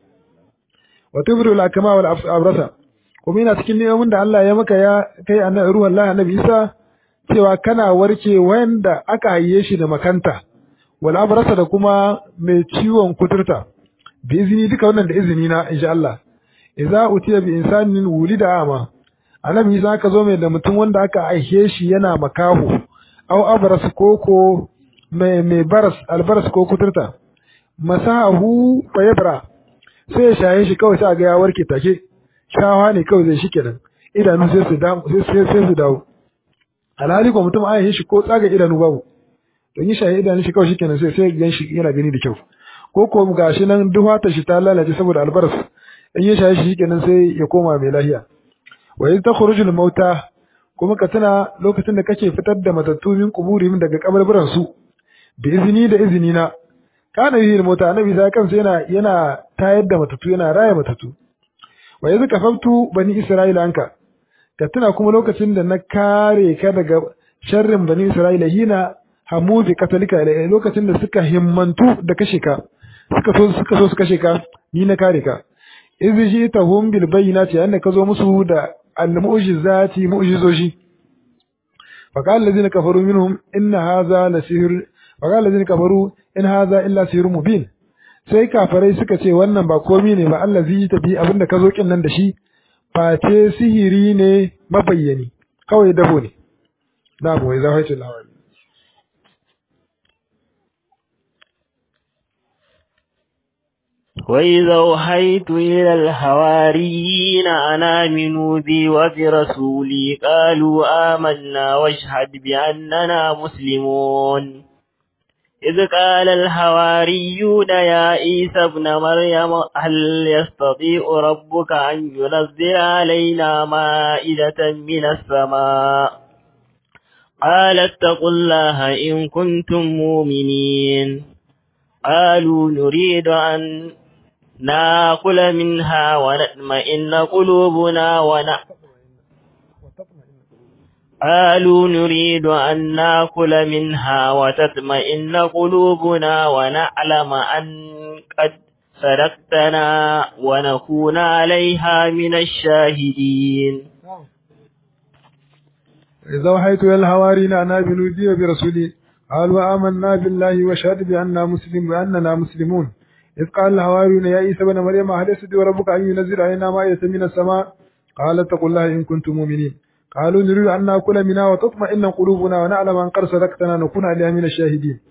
wa tubriu al-akma wal abrasa kuma yana cikin neman da Allah ya maka ya kai annabi ruwan Allah annabi Isa cewa kana warke wanda aka haye shi da makanta wal abrasa da kuma mai ciwon kuturta bi izini duka wannan da izini na insha Allah idza utiya bi insanin wulida ama annabi Isa ka zo mai da mutum wanda aka aihe shi yana makaho au abras koko mai mai baras albaras ko kuturta masahu fa yabra sai ya shaye shi kawai sai ga ya warke take shawa ne kawai zai shi kenan idanu sai su dawo sai sai su dawo alhali ko mutum aihe shi ko tsaga idanu babu don yi shaye idanu shi kawai shi kenan sai sai gan shi yana gani da kyau ko ko gashi nan duhata shi ta lalace saboda albaras in ya shaye shi kenan sai ya koma mai lahiya wa iz takhrujul mauta kuma ka tana lokacin da kake fitar da matattu min kuburihim daga kabarburan su bi izini da izini na kana yi mota annabi sai kansa yana yana tayar da matattu yana raya matattu wa iz kafaftu bani isra'ila anka ka tana kuma lokacin da na kare ka daga sharrin bani isra'ila hina hamu bi katalika lokacin da suka himmantu da kashe ka suka so suka so su kashe ka ni na kare ka iz ji tahum bil bayyinati annaka zo musu da المعجزات معجزوشي فقال الذين كفروا منهم إن هذا لسحر فقال الذين كفروا إن هذا إلا سحر مبين sai kafarai suka ce wannan ba komi ne ba Allah zai tafi abinda ka zo kin nan da shi face sihiri ne mabayyani kawai dabo ne da mu wai zahaitu lawali وإذا أوحيت إلى الحواريين أن آمنوا بي وبرسولي قالوا آمنا واشهد بأننا مسلمون إذ قال الحواريون يا عيسى ابن مريم هل يستطيع ربك أن ينزل علينا مائدة من السماء قال اتقوا الله إن كنتم مؤمنين قالوا نريد أن ناكل منها ونطمئن قلوبنا ون قالوا نريد أن ناكل منها وتطمئن قلوبنا ونعلم أن قد صدقتنا ونكون عليها من الشاهدين إذا وحيت إلى الحواريين أن آمنوا بي وبرسولي قالوا آمنا بالله واشهد بأننا مسلم بأننا مسلمون إذ قال الحواريون يا عيسى بن مريم هل يستطيع ربك أن ينزل علينا مائدة من السماء قال اتقوا الله إن كنتم مؤمنين قالوا نريد أن نأكل منها وتطمئن قلوبنا ونعلم أن قد صدقتنا نكون عليها من الشاهدين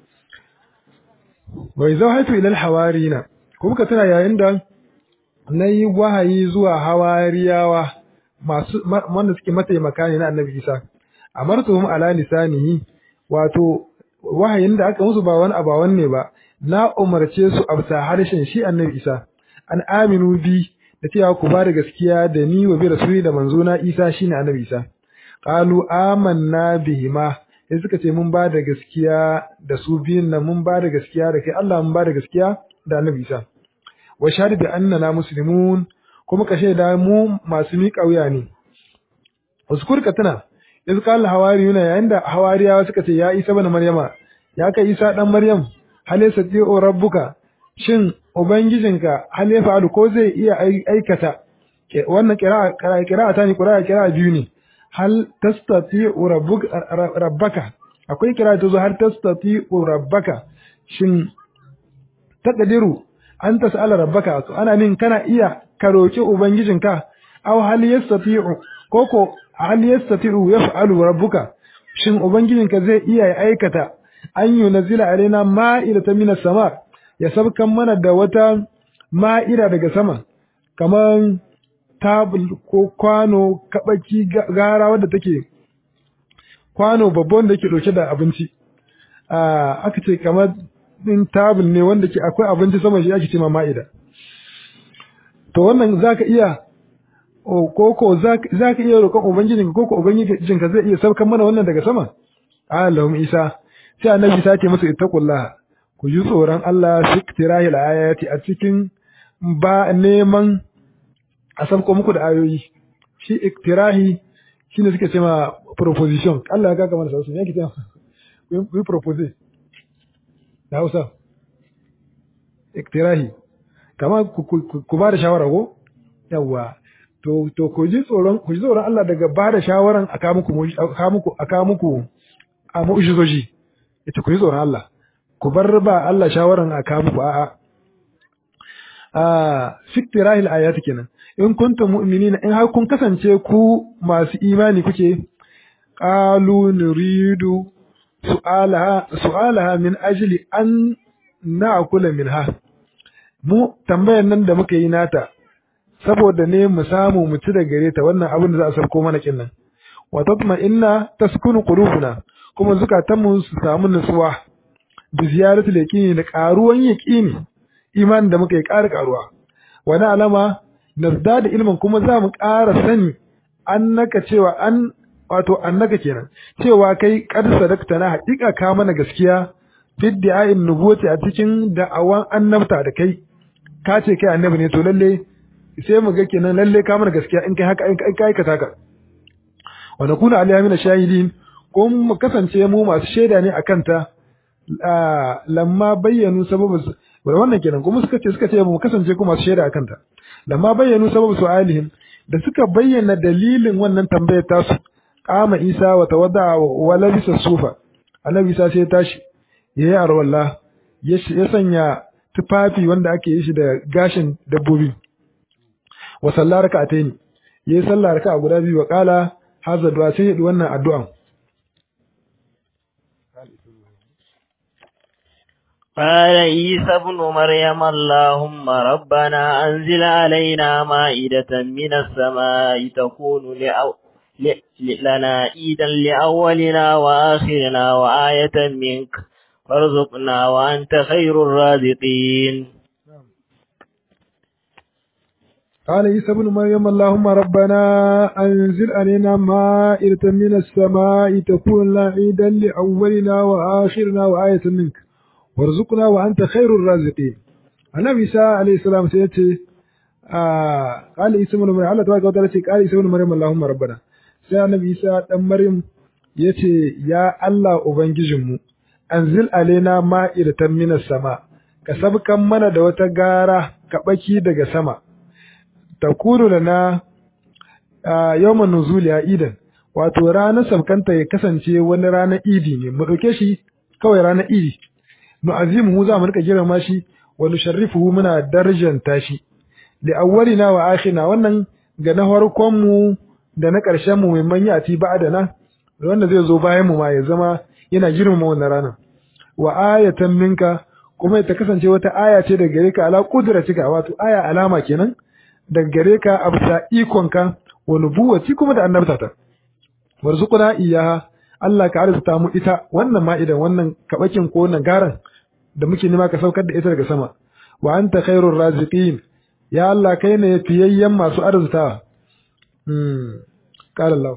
وإذا وحيت إلى الحواريين kuma ka tuna yayin da na yi wahayi zuwa hawariyawa masu wanda suke mataimaka ne na annabi isa amartuhum ala lisanihi wato wahayin da aka musu ba wani abawan ne ba na umarce su a bisa harshen shi annabi isa an aminu bi da cewa ku ba da gaskiya da ni wa bi rasuli da manzo na isa shine annabi isa qalu amanna bihima sai suka ce mun ba da gaskiya da su biyun nan mun ba da gaskiya da kai Allah mun ba da gaskiya da annabi isa wa shahadu bi annana muslimun kuma ka shaida mu masu miƙa wuya ne uskur ka tuna iz qala hawariyuna yayin da hawariyawa suka ce ya isa bana maryama ya kai isa dan maryam hal yasati'u rabbuka shin ubangijinka hal ya fa'alu ko zai iya aikata wannan qira'a qira'a ta ne qira'a qira'a biyu ne hal tastati'u rabbuka rabbaka akwai qira'a ta zo hal tastati'u rabbaka shin taqdiru an tas'ala rabbaka to ana nin kana iya ka roki ubangijinka aw hal yastati'u koko hal yastati'u yaf'alu rabbuka shin ubangijinka zai iya aikata an yunzila alaina ma'idatan minas sama ya sabkan mana da wata ma'ida daga sama kaman tabul ko kwano kabaki gara wadda take kwano babban da yake dauke da abinci aka ce kamar din tabul ne wanda ke akwai abinci sama shi ake ce ma ma'ida to wannan zaka iya ko ko zaka iya roƙon ubangijinka ko ko ubangijinka zai iya saukar mana wannan daga sama Allahum Isa sai annabi Isa ce musu ittaqullah ku ji tsoron Allah fi tirahil ayati a cikin ba neman a sauko muku da ayoyi shi iktirahi shine suke cewa proposition Allah ya ga kamar sauki yake cewa we propose da Hausa iktirahi kama ku ba da shawara ko yawa to to ku ji tsoron ku ji tsoron Allah daga ba da shawaran aka muku aka muku aka muku a mu'jizoji ita ku ji tsoron Allah ku bar ba Allah shawaran aka muku a'a a fiktirahil ayati kenan in kuntum mu'minina in har kun kasance ku masu imani kuke qalu nuridu su'alaha su'alaha min ajli an na'kula minha mu tambayar nan da muka yi nata saboda ne mu samu mu ci da gare ta wannan abin da za a sarko mana kinnan wa tatma inna taskunu qulubuna kuma zukatanmu su samu nutsuwa bi ziyaratul yaqini da karuwan yaqini imanin da muka yi ƙara karuwa wani alama nazda da ilmin kuma za mu ƙara sani annaka cewa an wato annaka kenan cewa kai qad sadaqta na haƙiƙa ka mana gaskiya bid'a'in nubuwati a cikin da'awan annabta da kai ka ce kai annabi ne to lalle sai mu ga kenan lalle ka mana gaskiya in kai haka in kai aikata ka wa nakuna alayhi min shahidin ko mu kasance mu masu shaida ne akan ta lamma bayyanu sababin wannan kenan kuma suka ce suka ce mu kasance kuma masu shaida akan ta lamma bayyanu sababu su'alihim da suka bayyana dalilin wannan tambayar tasu qama isa wa tawadda wa labisa sufa annabi isa sai ya tashi yayi arwalla ya sanya tufafi wanda ake yi shi da gashin dabbobi wa sallar raka'ataini yayi sallar raka'a guda biyu wa qala hadha du'a sai yi wannan addu'an قال عيسى ابن مريم اللهم ربنا أنزل علينا مائدة من السماء تكون لأو... ل... لنا عيدا لأولنا وآخرنا وآية منك وارزقنا وأنت خير الرازقين قال عيسى ابن مريم اللهم ربنا أنزل علينا مائدة من السماء تكون لنا عيدا لأولنا وآخرنا وآية منك warzuqna wa anta khairur raziqin annabi isa alayhi salam sai yace a qali isa ibn maryam Allah tabaraka wa ta'ala ce qali isa ibn maryam allahumma rabbana sai annabi isa dan maryam yace ya Allah ubangijinmu anzil alaina ma'idatan minas sama ka sabkan mana da wata gara kabaki daga sama takuru lana yawman nuzuli idan wato ranar sabkanta ya kasance wani ranar idi ne mu dauke shi kawai ranar idi nu'azimuhu za mu rika girma shi wa nusharrifuhu muna darjanta shi li awwalina wa akhirina wannan ga na farkon mu da na ƙarshen mu mai manya ati ba'dana wanda zai zo bayan mu ma ya zama yana girmama wannan ranar wa ayatan minka kuma ta kasance wata aya ce daga gare ka ala qudratika wato aya alama kenan daga gare ka a bisa ikonka wa nubuwati kuma da annabtata warzuquna iyaha Allah ka arzuta mu ita wannan ma'idan wannan kabakin ko wannan garan da muke nema ka saukar da ita daga sama wa anta khairur raziqin ya Allah kai ne fiyayyen masu arzuta hmm qala Allah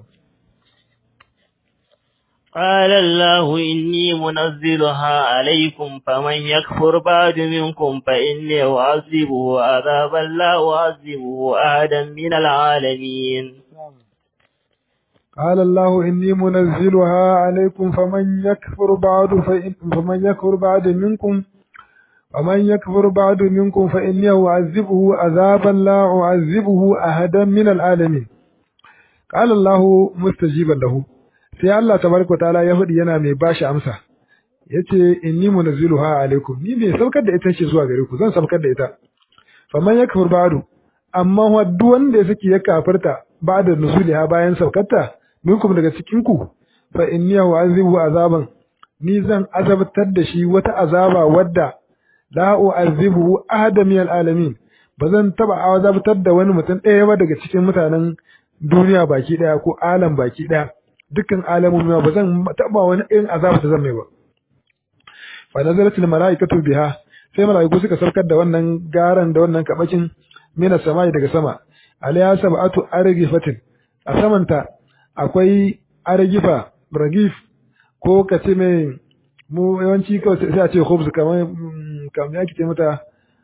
قال الله إني منزلها عليكم فمن يكفر بعد منكم فإني أعذبه عذابا لا أعذبه أحدا من العالمين قال الله إني منزلها عليكم فمن يكفر بعد فإن فمن يكفر بعد منكم ومن يكفر بعد منكم فإني أعذبه عذابا لا أعذبه أحدا من العالمين قال الله مستجيبا له sai Allah tabaraka ta'ala ya faɗi yana mai bashi amsa yace inni munazziluha alaikum ni mai saukar da ita ce zuwa gare ku zan saukar da ita faman yakfur ba'du amma waddu wanda ya saki ya kafirta ba'da nuzuliha bayan saukarta minkum daga cikin ku fa inni u'azibu azaban ni zan azabtar da shi wata azaba wadda la u'azibu ahada min alamin bazan taba azabtar da wani mutum ɗaya ba daga cikin mutanen duniya baki ɗaya ko alam baki ɗaya dukkan alamomi ba zan taba wani irin azaba ta zan mai ba fa nazalatil malaikatu biha sai malaiku suka saukar da wannan garan da wannan kabakin mina samai daga sama alayha sab'atu argifatin a samanta akwai argifa ragif ko kace mai mu yawanci kawai sai a ce khubz kamar kamar yake ce mata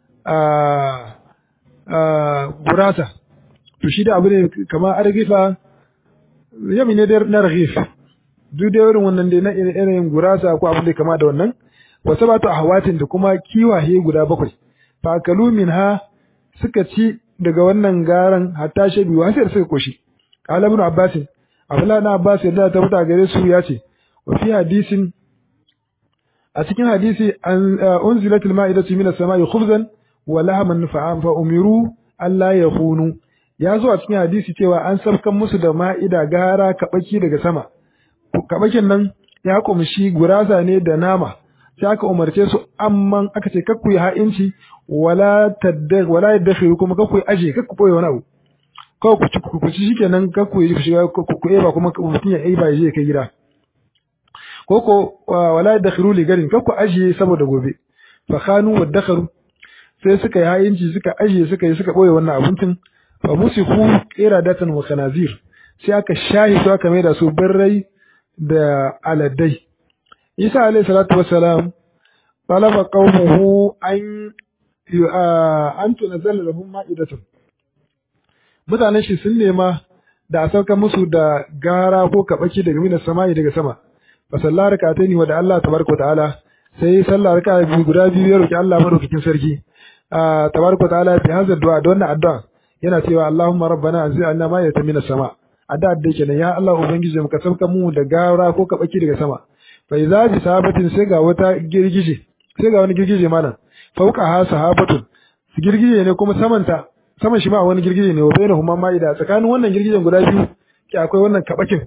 a gurasa to shi da abu ne kamar argifa yami ne na raghif duk da irin wannan dai na irin gurasa ko abin da kama da wannan wa sabatu ahwatin da kuma kiwaye guda bakwai fa kalu minha suka ci daga wannan garan hatta shabi wa sai suka koshi qala ibn abbas abdullah na abbas yadda ta fita gare su ya ce wa fi hadisin a cikin hadisi an unzilatil ma'idatu minas sama'i khubzan wa lahman fa umiru alla yakhunu ya zo a cikin hadisi cewa an sabkan musu da ma'ida gara kabaki daga sama kabakin nan ya kumshi gurasa ne da nama sai aka umarce su amman aka ce kakku yi ha'inci wala tadda wala yadakhiru kuma kakku yi aje kakku boye wani abu kawai ku ci ku ci shikenan kakku yi shiga ku ku eba kuma mutum ya eba ya je kai gida ko ko wala yadakhiru li garin kakku aje saboda gobe fa khanu wadakharu sai suka yi ha'inci suka aje suka yi suka boye wannan abincin fa musiku iradatan wa khanazir sai aka shahi su aka maida su birrai da aladdai isa alayhi salatu wassalam talaba qaumuhu an an tunzala lahum ma'idatun mutanen shi sun nema da a sauka musu da gara ko kabaki daga minas sama'i daga sama fa sallar rak'ataini wa da Allah tabaraka ta'ala sai sallar raka'a biyu guda biyu ya roki Allah madaukakin sarki tabaraka ta'ala bi hadha du'a da wannan addu'a yana cewa Allahumma rabbana anzilna ma'idatan minas sama' addu'a da kenan ya Allah ubangiji mu ka sauka mu da gara ko kabaki daga sama fa idza bi sahabatin sai ga wata girgije sai ga wani girgije mana fauka ha sahabatun girgije ne kuma samanta saman shi ma wani girgije ne wa bainahuma ma'ida tsakanin wannan girgijen guda biyu ke akwai wannan kabakin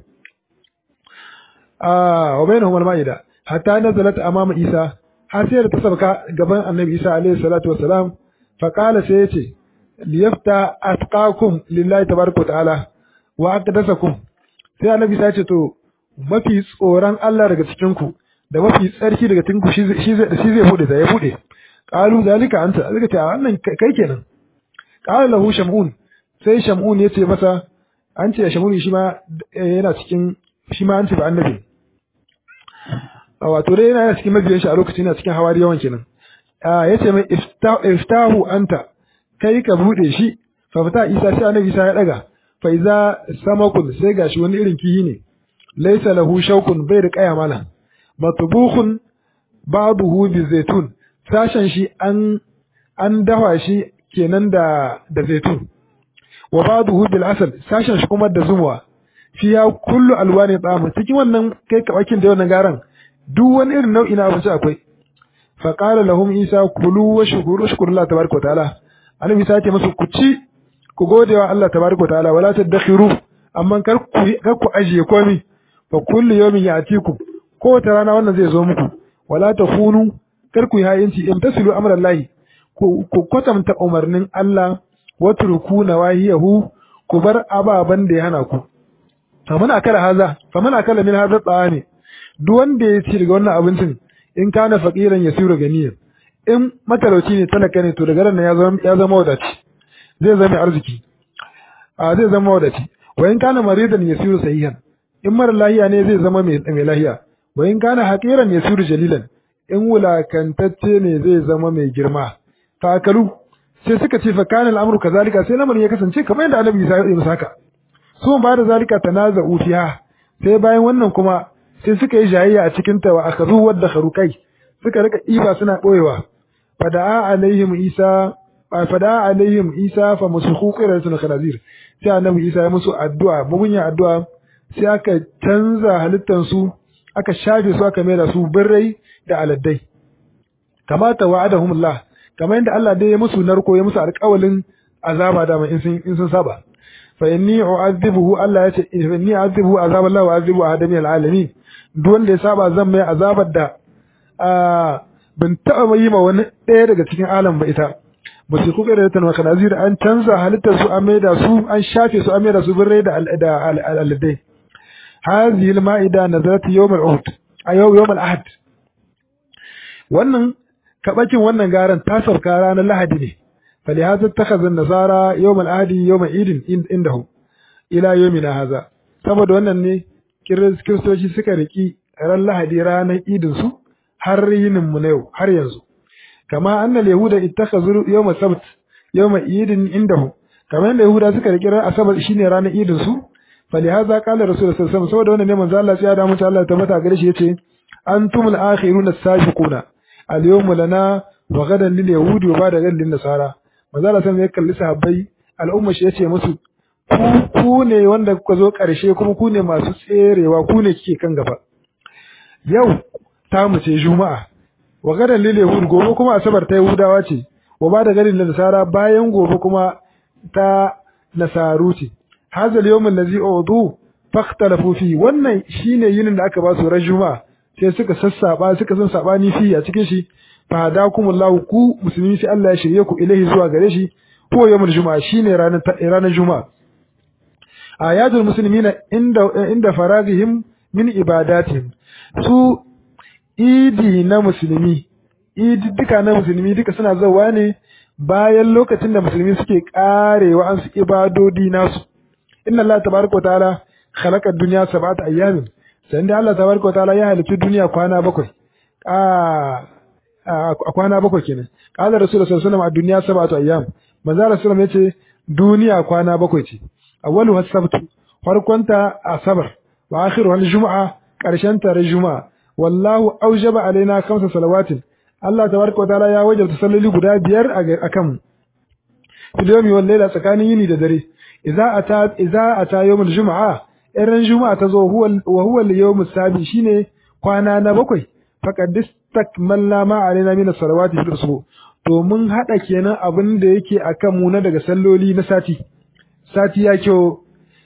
ah wa bainahuma ma'ida hatta nazalat amama Isa har sai da ta sabka gaban Annabi Isa alaihi salatu wassalam fa qala sai yace liyafta atqakum lillahi tabaraka ta'ala wa aqdasakum sai Annabi Isa ya ce to mafi tsoron Allah daga cikin ku da mafi tsarki daga cikin ku shi zai shi zai bude da ya bude qalu zalika anta zaka ce wannan kai kenan qala lahu shamun sai shamun ya ce masa an ce shamun shi ma yana cikin shi ma an ce ba annabi wato dai yana cikin mabiyan shi a lokacin yana cikin hawari yawan kenan ya ce mai iftahu anta kai ka bude shi fa fata isa sai annabi isa ya daga fa iza samakun sai gashi wani irin kihi ne laysa lahu shawkun bai da kaya mala matbukhun ba'dahu bi zaitun sashen shi an an dafa shi kenan da da zaitun wa ba'dahu bil asal sashen shi kuma da zumuwa fiya kullu alwani ta'am cikin wannan kai kabakin da wannan garan duk wani irin nau'i na abinci akwai fa qala lahum isa kulu wa shukuru shukrullahi tabaraka wa ta'ala annabi isa ce musu ku ci ku gode wa Allah tabaraka wa ta'ala wala tadakhiru amma kar ku kar ku ajiye komai fa kullu yawmin ya'tikum ko ta rana wannan zai zo muku wala takunu kar ku yi hayinci imtasilu amrallahi ku ku kwatanta umarnin Allah wa turku nawahiyahu ku bar ababan da ya hana ku faman akala haza faman akala min hadha ta'ami duk wanda ya ci daga wannan abincin in kana faqiran yasiru ganiyan in matalauci ne talaka ne to daga ran ya zama ya zama wadaci zai zama arziki a zai zama wadaci wa in kana maridan yasiru sahihan in mara lahiya ne zai zama mai mai lahiya wa in kana haqiran yasiru jalilan in wulakantacce ne zai zama mai girma takalu sai suka ce fa kana al'amru kazalika sai lamarin ya kasance kamar yadda annabi Isa ya yi haka su ba da zalika tanaza'u fiha sai bayan wannan kuma sai suka yi jayayya a cikin ta wa akazu wadda kharukai suka rika iba suna boyewa fada'a alaihim isa fada'a alaihim isa fa musukhu qiratul khanazir sai annabi isa ya musu addu'a mugunya addu'a sai aka canza halittan su aka shafe su aka maida su birrai da aladdai kamata wa'adahumullah kamar yadda Allah dai ya musu narko ya musu alƙawalin azaba da in sun in sun saba fa inni u'adhibuhu Allah ya ce inni u'adhibuhu azab Allah wa u'adhibu adami alalamin duk wanda ya saba zan mai azabar da ban taɓa yi ma wani ɗaya daga cikin alam ba ita ba su kuka da tanwa kanazir an canza halittar su an maida su an shafe su an maida su birrai da aladai hadhihi al-ma'ida nazarat yawm al-uhud a yau yawm al-ahad wannan kabakin wannan garan ta sauka ranar lahadi ne فلهذا اتخذ النصارى يوم العهد يوم عيد عندهم ila yawmina haza saboda wannan ne kiristoci suka riki ran lahadi ranar idin su har yinin mu na yau har yanzu kama annal yahuda ittakhazu yawm sabt yawm idin indahum kama yanda yahuda suka riki ran asabar shine ranar idin su falihaza qala rasulullah sallallahu alaihi wasallam saboda wannan ne manzo Allah ya da mutu Allah ta mata gare shi yace antumul akhiruna as-sabiquna al-yawmu lana wa gadan lil yahudi wa ba'da gadan lin nasara manzo Allah sai ya kalli sahabbai al'umma shi yace musu ku ne wanda kuka zo ƙarshe kuma ku ne masu tserewa ku ne kike kan gaba yau ta mu ce juma'a wa gadan lil yahud gobe kuma asabar ta yahudawa ce wa ba da garin nasara bayan gobe kuma ta nasaru ce hazal yawm allazi udu fakhtalafu fi wannan shine yinin da aka ba su ran juma'a sai suka sassaba suka san sabani fi a cikin shi fa hadakumullahu ku musulmi sai Allah ya shirye ku ilahi zuwa gare shi ko yawmul juma'a shine ranar ranar juma'a ayatul muslimina inda inda faragihim min ibadatihim su idi na musulmi idi duka na musulmi duka suna zawa ne bayan lokacin da musulmi suke karewa an su ibadodi nasu inna Allah tabaraka wa ta'ala khalaqa dunya sab'ata ayyamin sai da Allah tabaraka wa ta'ala ya halitta duniya kwana bakwai a a kwana bakwai kenan qala rasulullahi sallallahu alaihi wasallam a duniya sab'atu ayyam manzo rasulullahi yace duniya kwana bakwai ce awwalu as-sabt farkonta asabar wa akhiru al-jum'a karshen ta juma'a wallahu aujaba alaina khamsa salawatin Allah tabaraka wa ta'ala ya wajabta salloli guda biyar a kan fil yawmi wal layla tsakanin yini da dare idza ata idza ata yawmul jum'a irin juma'a ta zo huwa wa huwa al-yawm as-sabi shine kwana na bakwai faqad istakmalna ma alaina min as-salawati fil usbu to mun hada kenan abin da yake akan mu na daga salloli na sati sati ya kyau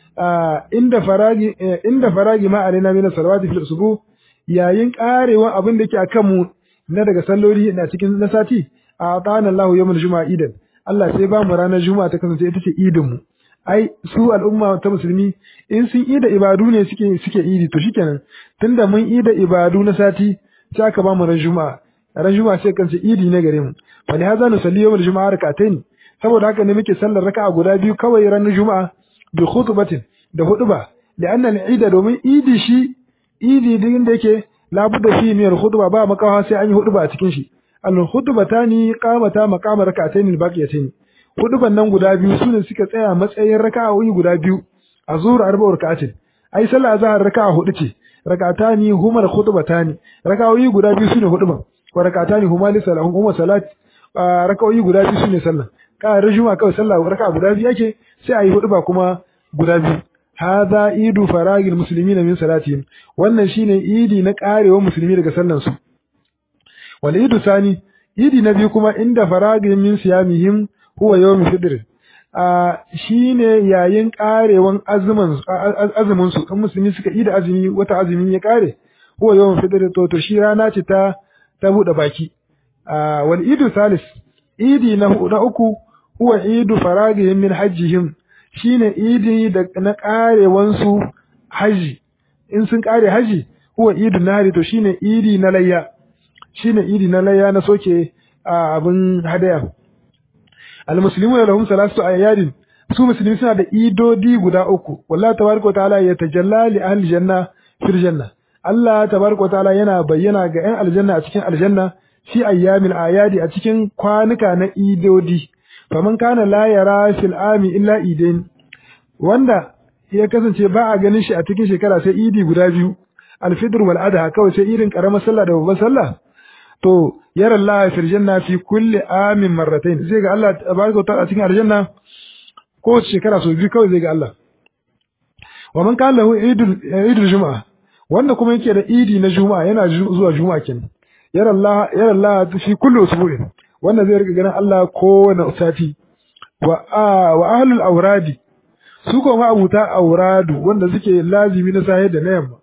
inda faragi inda faragi ma alaina min as-salawati fil usbu yayin karewa abin da yake akan mu na daga salloli na cikin na sati a ta'ana Allah yawmul juma'a idan Allah sai ba mu ranar juma'a ta kasance ita ce idin mu ai su al'umma ta musulmi in sun ida ibadu ne suke suke idi to shikenan tunda mun ida ibadu na sati sai aka ba mu ran juma'a ran juma'a sai kance idi ne gare mu fa li hadha nusalli yawmul juma'a rak'atayn saboda haka ne muke sallar raka'a guda biyu kawai ran juma'a bi khutbatin da huduba da annan ida domin idi shi idi din da yake labudda fi min al-khutba ba makawa sai an yi huduba a cikin shi al-khutbatani qamata maqama rak'atayn al-baqiyatayn huduban nan guda biyu sune suka tsaya matsayin raka'o'i guda biyu azhur arba'u rak'atin ai sallah azhar raka'a hudu ce rak'atani huma al-khutbatani raka'o'i guda biyu sune huduban wa rak'atani huma li salahu huma salat raka'o'i guda biyu sune sallah ka rajuma kawai sallah raka'a guda biyu yake sai ayi huduba kuma guda biyu hadha idu faragil muslimina min salatihim wannan shine idi na karewa musulmi daga sallan su wal idu sani idi na biyu kuma inda faragil min siyamihim huwa yawm fitr a shine yayin karewan azumin azumin su kan musulmi suka ida azumi wata azumi ya kare huwa yawm fitr to to shi rana ce ta ta bude baki a wal idu salis idi na na uku huwa idu faragihim min hajjihim shine idi da na karewansu haji in sun kare haji huwa idu nari to shine idi na layya shine idi na layya na soke abin hadaya almuslimuna lahum salatu ayyadin su musulmi suna da idodi guda uku wallahi tabaraka ta'ala ya tajalla li ahli janna fil janna Allah tabaraka ta'ala yana bayyana ga 'yan aljanna a cikin aljanna fi ayyamil ayadi a cikin kwanuka na idodi faman kana la yara fil ami illa idain wanda ya kasance ba a ganin shi a cikin shekara sai idi guda biyu alfitr wal adha kawai sai idin karamar sallah da babbar sallah to yara Allah fil janna fi kulli amin marratayn zai ga Allah tabaraka wa ta'ala a cikin aljanna ko shekara sau biyu kawai zai ga Allah wa man kana lahu idul idul juma'a wanda kuma yake da idi na juma'a yana zuwa juma'a kenan yara Allah yara Allah fi kulli usbu'in wanda zai rika ganin Allah kowane sati wa wa ahlul awradi su ko ma abuta awradu wanda suke lazimi na sahi da na yamma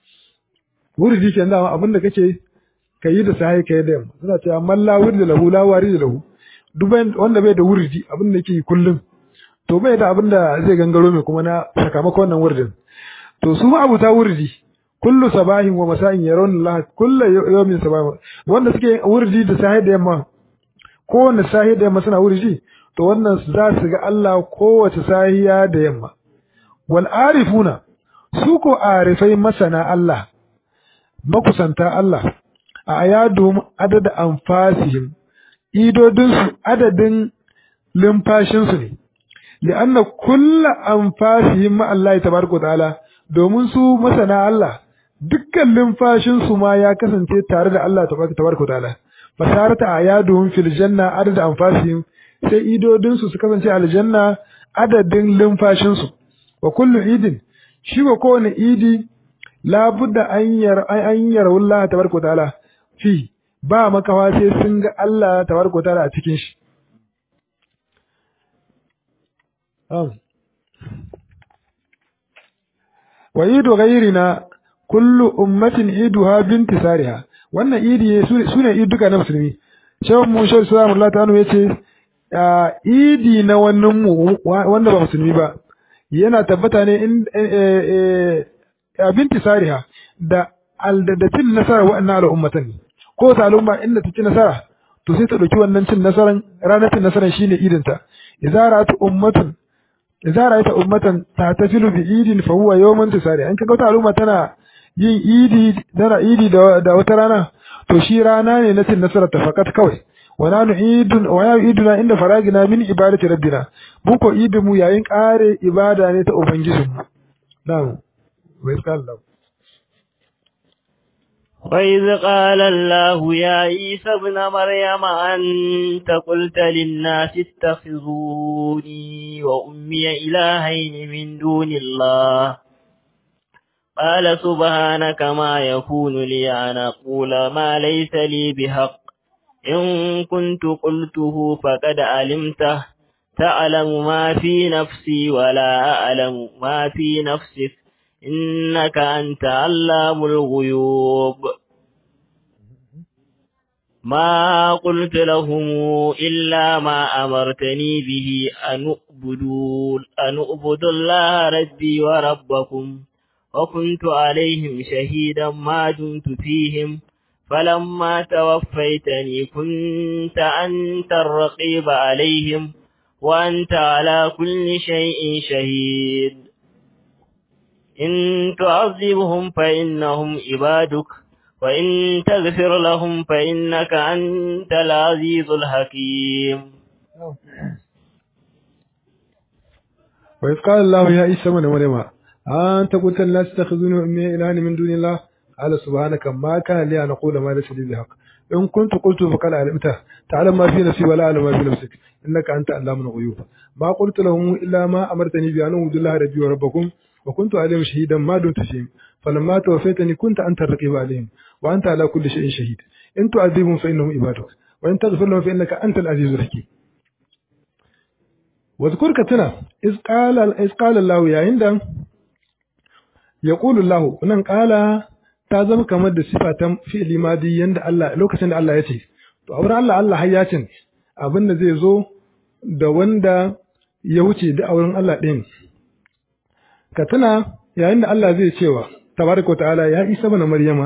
wurdi ke da abin da kake kayi da sahi kayi da yamma suna cewa man la wurdi lahu la wari lahu duk wanda bai da wurdi abin da yake kullum to bai da abin da zai gangaro mai kuma na sakamakon wannan wurdin to su ma abuta wurdi kullu sabahin wa masa'in yarawna Allah kullu yawmin sabah wanda suke wurdi da sahi da yamma kowanne sahi da yamma suna wurdi to wannan za su ga Allah kowace sahiya da yamma wal arifuna su ko arifai masana Allah makusanta Allah a ayadum adada anfasihim idodinsu adadin limfashinsu ne li'anna kulla anfasihim ma Allah tabaraka ta'ala domin su masana Allah dukkan limfashinsu ma ya kasance tare da Allah tabaraka ta'ala fasarata ayadum fil janna adada anfasihim sai idodinsu su kasance aljanna adadin limfashinsu wa kullu idin shi wa kowane idi labudda an yar an yar Allah tabaraka ta'ala fi ba makawa sai sun ga Allah tabaraka ta'ala a cikin shi wa idu ghayrina kullu ummatin iduha bintisariha wannan idi sune iduka na musulmi shehu mu shehu sallallahu alaihi wasallam yace idi na wannan mu wanda ba musulmi ba yana tabbata ne in bintisariha da da cin nasara wa'annan al'ummatan ko ta al'umma inda ta ci nasara to sai ta dauki wannan cin nasaran ranar cin nasaran shine idinta idza ra'at ummatun idza ra'aita ummatan tahtafilu bi idin fa huwa yawmun tisari an kaga wata al'umma tana yin idi tana idi da, da wata rana to shi rana ne na cin nasara ta fakat kawai wa nanu idun wa ya iduna inda faragina min ibadati rabbina mu ko idin mu yayin kare ibada ne ta ubangijinmu na'am wa iskallahu وإذ قال الله يا عيسى ابن مريم أنت قلت للناس اتخذوني وأمي إلهين من دون الله قال سبحانك ما يكون لي أن أقول ما ليس لي بحق إن كنت قلته فقد علمته تعلم ما في نفسي ولا أعلم ما في نفسك إنك أنت علام الغيوب ما قلت لهم إلا ما أمرتني به أن أعبدوا أن أعبدوا الله ربي وربكم وكنت عليهم شهيدا ما دمت فيهم فلما توفيتني كنت أنت الرقيب عليهم وأنت على كل شيء شهيد إن تعذبهم فإنهم عبادك وإن تغفر لهم فإنك أنت العزيز الحكيم وإذ قال الله يا عيسى ابن مريم أنت قلت الناس اتخذوني وأمي إلهين من دون الله قال سبحانك ما كان لي أن أقول ما ليس لي بحق إن كنت قلت فقد علمته تعلم ما في نفسي ولا أعلم ما في نفسك إنك أنت علام الغيوب ما قلت لهم إلا ما أمرتني بأن أعبد الله ربي وربكم وكنت عليهم شهيدا ما دمت فيهم فلما توفيتني كنت أنت الرقيب عليهم وأنت على كل شيء شهيد إن تعذبهم فإنهم عبادك وإن تغفر لهم فإنك أنت العزيز الحكيم واذكر كتنا إذ قال إذ قال الله يا عند يقول الله nan قال ta zama kamar da sifa ta fi'li madi yanda Allah lokacin da Allah ya ce to a wurin Allah Allah har ya ce abin da zai zo da wanda ya wuce da a wurin Allah ɗin ka tuna yayin da Allah zai cewa tabaraka ta'ala ya Isa bana Maryama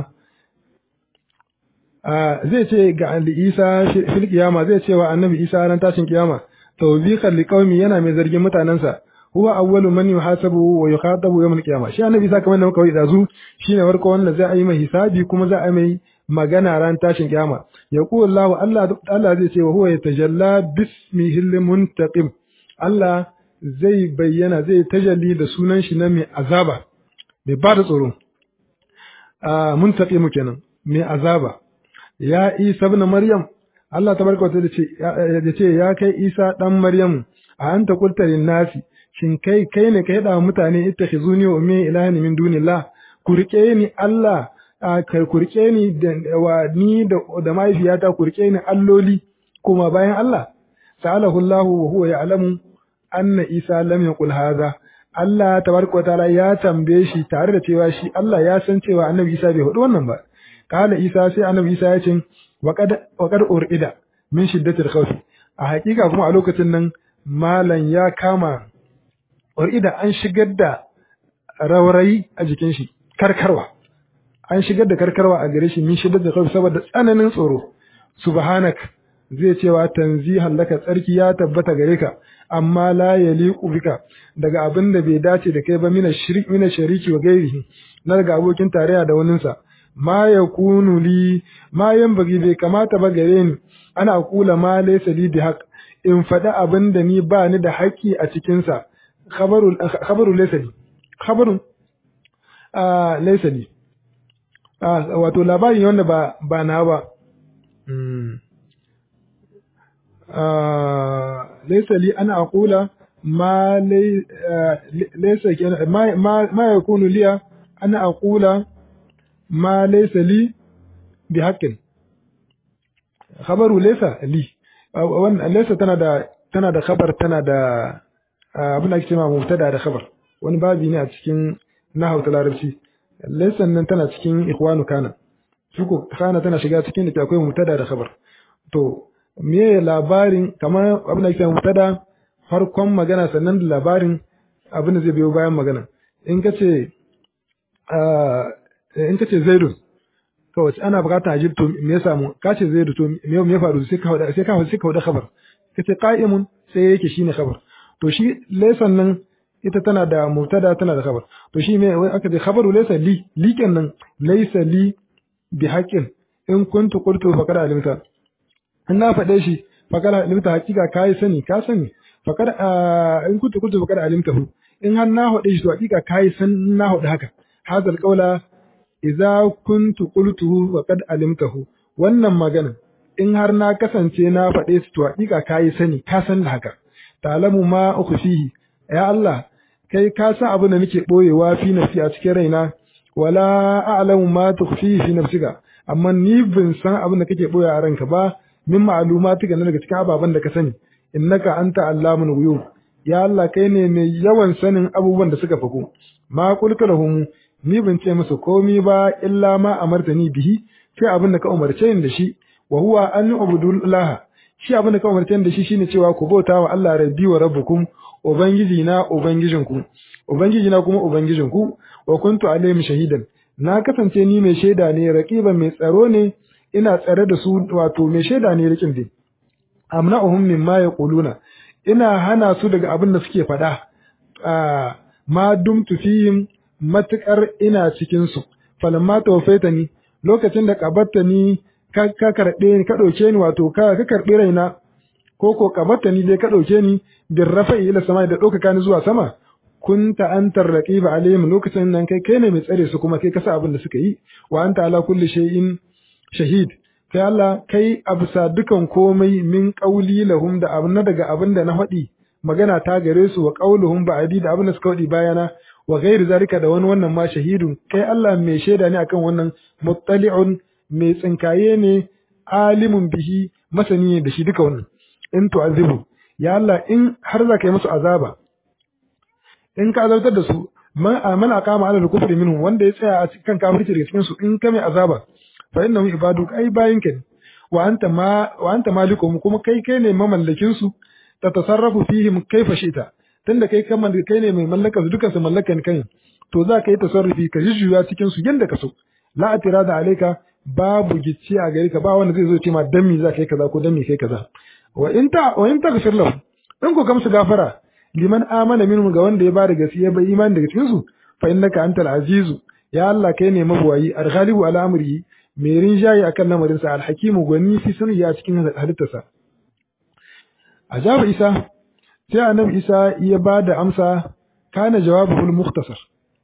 a zai ce ga Ali Isa fil kiyama zai cewa annabi Isa ran tashin kiyama tawbiqan liqaumi yana mai zargin mutanansa huwa awwalu man yuhasabu wa yukhatabu yawm al-qiyamah shi annabi Isa kamar da muka yi dazu shine farko wanda za a yi mai hisabi kuma za a mai magana ran tashin kiyama yaqulu Allah Allah Allah zai ce wa huwa yatajalla bismihi al-muntaqim Allah zai bayyana zai tajalli da sunan shi na mai azaba mai ba da tsoro a muntaqimu kenan mai azaba ya Isa ibn Maryam Allah tabaraka wa ce ya ce ya kai Isa dan Maryam a anta qulta lin nasi shin kai kai ne kai da mutane ittakhizuni wa ummi ilahan min dunillah ku rike ni Allah kai ku rike ni da wa ni da da mahaifiyata ku rike ni alloli kuma bayan Allah sa'alahu Allah wa huwa ya'lamu anna Isa lam yaqul hadha Allah tabaraka wataala ya tambaye shi tare da cewa shi Allah ya san cewa Annabi Isa bai hudu wannan ba kala Isa sai Annabi Isa ya ce wa qad wa qad urida min shiddatil khawf a hakika kuma a lokacin nan malan ya kama urida an shigar da raurayi a jikin shi karkarwa an shigar da karkarwa a gare shi min shiddar da khawf saboda tsananin tsoro subhanak zai cewa tanzihan laka tsarki ya tabbata gare ka amma la yaliqu bika daga abin da bai dace da kai ba mina shirki mina shariki wa gairihi na daga abokin tarayya da waninsa ma yakunu li ma yanbaghi bai kamata ba gare ni ana kula ma laysa li bihaq in faɗi abin da ni ba ni da haƙƙi a cikinsa khabaru khabaru laysa li khabarun a laysa li wato labari wanda ba ba na ba laysa li ana aqula ma laysa ma ma yakunu liya ana aqula ma laysa li bi haqqin khabaru laysa li wannan laysa tana da tana da khabar tana da abin da ake cewa mubtada da khabar wani babi ne a cikin nahwu ta larabci laysa nan tana cikin ikhwanu kana shuko kana tana shiga cikin da akwai mubtada da khabar to me labarin kamar abin da ake cewa mubtada farkon magana sannan da labarin abin da zai biyo bayan magana in ka ce in ka ce zaidun kawai ana bukata a to me ya samu ka ce zaidu to me me faru sai ka hada sai ka sai ka hada khabar ka ce qa'imun sai yake shine khabar to shi laysan nan ita tana da mubtada tana da khabar to shi me wai aka ce khabaru laysa li li kenan laysa li bi haqqin in kuntu qultu faqad alimta in na faɗe shi faqad alimta hakika kai sani ka sani faqad in kuntu qultu faqad alimtahu in har na faɗe shi to hakika kai san na faɗi haka hadal qawla idza kuntu qultuhu faqad alimtahu wannan magana in har na kasance na faɗe su to hakika kai sani ka san da haka talamu ma ukhfihi ya Allah kai ka san abin da nake boyewa fi nafsi a cikin raina wala a'lamu ma tukhfihi fi nafsika amma ni bin san abin da kake boye a ranka ba min ma'lumatika na daga cikin ababen da ka sani innaka anta allamul ghuyub ya Allah kai ne mai yawan sanin abubuwan da suka faku ma qultu lahum ni ban ce musu komi ba illa ma amartani bihi sai abin da ka umarce ni da shi wa huwa an ubudullah shi abin da ka umarce ni da shi shine cewa ku bauta wa Allah rabbi wa rabbukum ubangiji na ubangijinku ubangiji na kuma ubangijinku wa kuntu alaihim shahidan na kasance ni mai shaida ne raqiban mai tsaro ne ina tsare da su wato mai shaida ne rikin din amna'uhum mimma yaquluna ina hana su daga abin da suke faɗa ma dumtu fihim matuƙar ina cikinsu, falamma tawfaita ni lokacin da ƙabatta ni ka karɓe ni ka ɗauke ni wato ka ka karɓi raina ko ko ƙabatta ni dai ka ɗauke ni bin rafa'i ila sama da ɗaukaka ni zuwa sama kunta antar raqiba alaihim lokacin nan kai kai ne mai tsare su kuma kai kasa abin da suka yi wa anta ala kulli shay'in shahid kai Allah kai absa dukan komai min qauli lahum da abin daga abin da na faɗi magana ta gare su wa qauluhum ba'di da abin da suka faɗi bayana wa ghairi zalika da wani wannan ma shahidun kai Allah mai shaida ne akan wannan muttali'un mai tsinkaye ne alimun bihi masani ne da shi duka wannan in tu'azibu ya Allah in har za ka yi musu azaba in ka azabtar da su man amana kama ala kufri minhum wanda ya tsaya a cikin kafirci daga cikin su in ka mai azaba fa innahu ibaduk ai bayinka ne wa anta ma wa anta malikum kuma kai kai ne mamallakin su ta tasarrafu fihim kaifa shita tunda kai kan kai ne mai mallaka su dukansu mallakan kai to za ka yi tasarrufi ka jujjuya cikin su yanda ka so la atirada alayka babu gicci a gare ka ba wanda zai zo ce ma dan me za ka yi kaza ko dan me kai kaza wa in ta wa in taghfir lahu in ko kamsu gafara liman amana minhum ga wanda ya ba da gaskiya bai imani daga cikin su fa innaka antal azizu ya Allah kai ne mabuwayi al-ghalibu ala amri mai rinjaye akan lamarin sa al-hakimu gwani fi sunni a cikin halittarsa ajaba isa sai annabi isa ya ba da amsa kana jawabul mukhtasar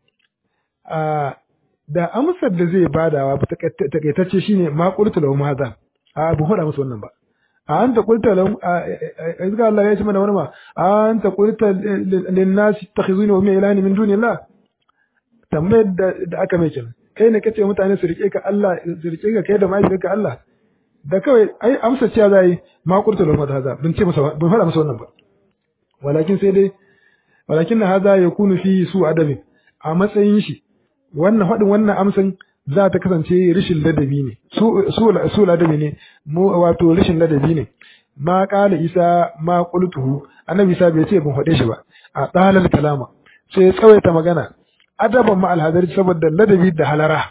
a da amsar da zai badawa takaitacce shine ma qultu lahum hadha a bu hada musu wannan ba a anta qulta lahum izga Allah ya ce mana wani ma a anta qulta lin nas takhizuni wa ilani min dunillah tambayar da aka mai kenan kai ne kace mutane su rike ka Allah su rike ka kai da mahaifiyarka Allah da kawai ai amsa cewa zai ma qultu lahum hadha bin ce musu bin hada musu wannan ba walakin sai dai walakin na haza ya kunu fi su adabi a matsayin shi wannan faɗin wannan amsan za ta kasance rishin ladabi ne su su ladabi ne mu wato rishin ladabi ne ma qala isa ma qultuhu annabi isa bai ce ban faɗe shi ba a dalal kalama sai ya tsawaita magana adaban ma alhadari saboda ladabi da halara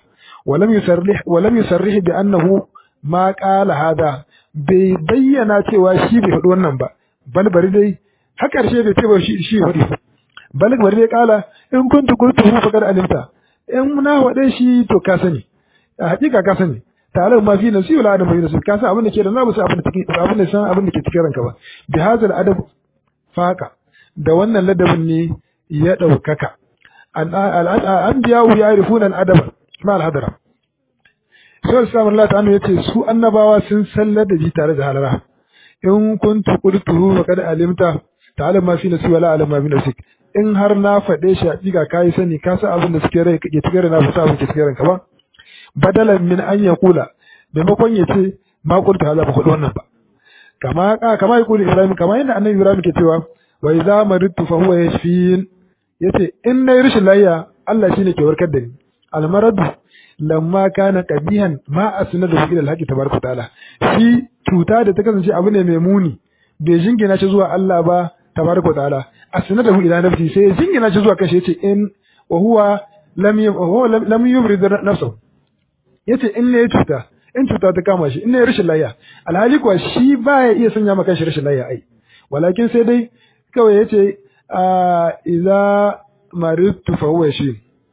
walam yusarrih walam yusarrih bi annahu ma qala hada bai bayyana cewa shi bai faɗi wannan ba bal bari dai har ƙarshe bai ce ba shi shi faɗi bal bari dai kala in kuntu qultu faqad alimta in na faɗe shi to ka sani a hakika ka sani tare ma fi nasi wala adam fi nasi ka san abin da ke da namu sai abin da take abin da san abin da ke cikin ranka ba bi hazal adab faka da wannan ladabin ne ya daukaka an biya ya yarifuna al adab ma al hadara sai Islam Allah ta'ala yace su annabawa sun san ladabi tare da halara in kuntu qultu faqad alimta ta'lam ma fi nasi wala alam ma fi nafsik in har na faɗe shi hakika kai sani ka san abin da suke rai kake cikin rai na fasa abin da ke cikin ranka ba badalan min an ya kula maimakon ya ce ma kulta hala ba kudu wannan ba kama kama ya kula ibrahim kama yadda annabi ibrahim ke cewa wa idza maridtu fa huwa yashfin yace in nayi rashin lafiya Allah shine ke warkar da ni al maradu lamma kana qabihan ma asnadu ila al haqi tabaraka taala shi cuta da ta kasance abu ne mai muni bai jingina shi zuwa Allah ba tabaraka taala asnadu ila nafsi sai ya jingina shi zuwa kashi yace in wa huwa lam lam yumrid nafsahu yace in ne cuta in cuta ta kama shi in ne rashin layya alhali kuwa shi baya iya sanya maka shi rashin layya ai walakin sai dai kawai yace a idza maridtu fa huwa shi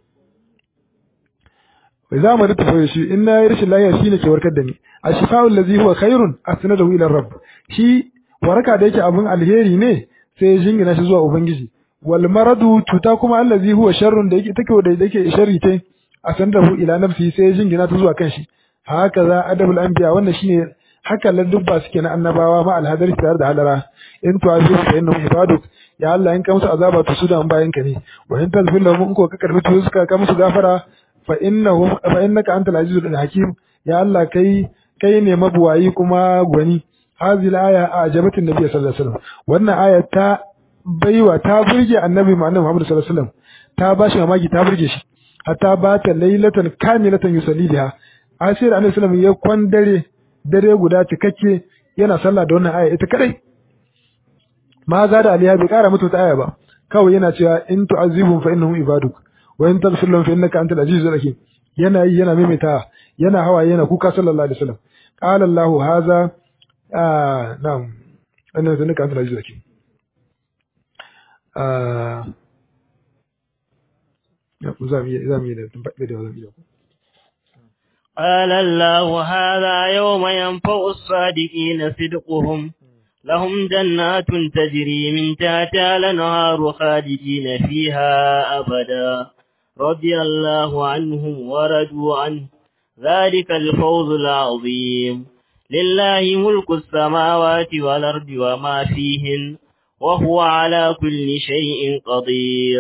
idza maridtu fa huwa shi in na rashin layya shine ke warkar da ni ashifa'u allazi huwa khairun asnadahu ila rabb shi waraka da yake abun alheri ne sai ya jingina shi zuwa ubangiji wal maradu cuta kuma allazi huwa sharrun da yake take da yake sharri tai asnadahu ila nafsi sai ya jingina ta zuwa kanshi haka za adabul anbiya wannan shine haka ladubba suke na annabawa ma alhadari tare da halara in to azu fa innahum ibaduk ya Allah in ka musu azaba to su da bayan ka ne wa in tazfir lahum in ko ka karbi to suka ka musu gafara fa innahum fa innaka antal azizul hakim ya Allah kai kai ne mabuwayi kuma gwani hazil aya ajabatin nabi sallallahu alaihi wasallam wannan aya ta baiwa ta burge annabi Muhammad sallallahu alaihi wasallam ta bashi mamaki ta burge shi hatta ba ta lailatan kamilatan yusalli biha asir annabi sallallahu ya kwan dare dare guda cikakke yana sallah da wannan aya ita kadai ma za da aliya bai kara mutu ta aya ba kawai yana cewa in tu'azibum fa innahum ibaduk wa in taghfir lahum fa innaka antal azizul hakim yana yi yana maimaita yana hawa yana kuka sallallahu alaihi wasallam qala allah hadha na'am annabi innaka antal azizul hakim قال الله هذا يوم ينفع الصادقين صدقهم لهم جنات تجري من تحتها الانهار خالدين فيها أبدا رضي الله عنهم ورضوا عنه ذلك الفوز العظيم لله ملك السماوات والأرض وما فيهن وهو على كل شيء قدير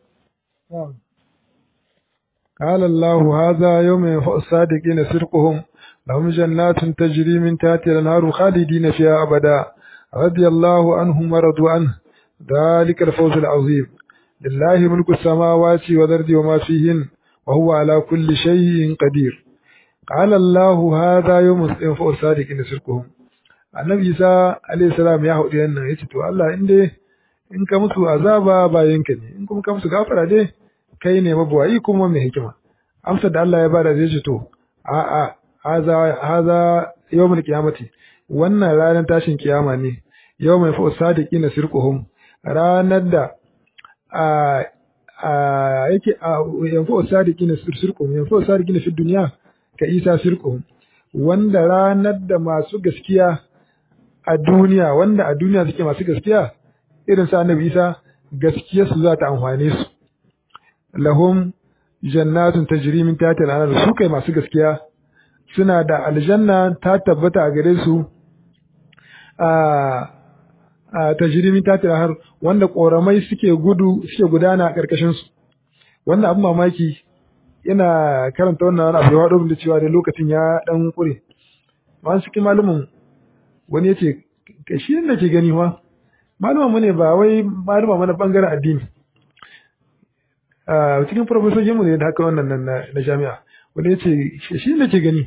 قال الله هذا يوم ينفع الصادقين صدقهم لهم جنات تجري من تحتها الانهار خالدين فيها ابدا رضي الله عنهم ورضوا عنه ذلك الفوز العظيم لله ملك السماوات والارض وما فيهن وهو على كل شيء قدير قال الله هذا يوم ينفع الصادقين صدقهم annabi isa alayhi salam ya haɗu yannan yace to Allah in dai in ka musu azaba bayanka ne in kuma ka musu gafara dai kai ne mabuwayi kuma mai hikima amsa da Allah ya bada zai ce to a a haza haza yawmul qiyamati wannan ranar tashin kiyama ne yawmul fa sadiqina sirquhum ranar da a a yake a yanfu sadiqina sirquhum yanfu sadiqina fi dunya ka isa sirquhum wanda ranar da masu gaskiya a duniya wanda a duniya suke masu gaskiya irin sa annabi Isa gaskiyarsu za ta amfane su lahum jannatun tajri min tahtiha al-anhar su kai masu gaskiya suna da aljanna ta tabbata a gare su a a tajri min tahtiha al wanda koramai suke gudu suke gudana a karkashin su wannan abin mamaki ina karanta wannan wani abu ya wado da cewa da lokacin ya dan kure masu cikin malumin wani yace shi ne ke gani ma maluma mu ne ba wai maluma mana bangaren addini a cikin profesojin mu ne da haka wannan nan na jami'a wanda ya ce shi ne ke gani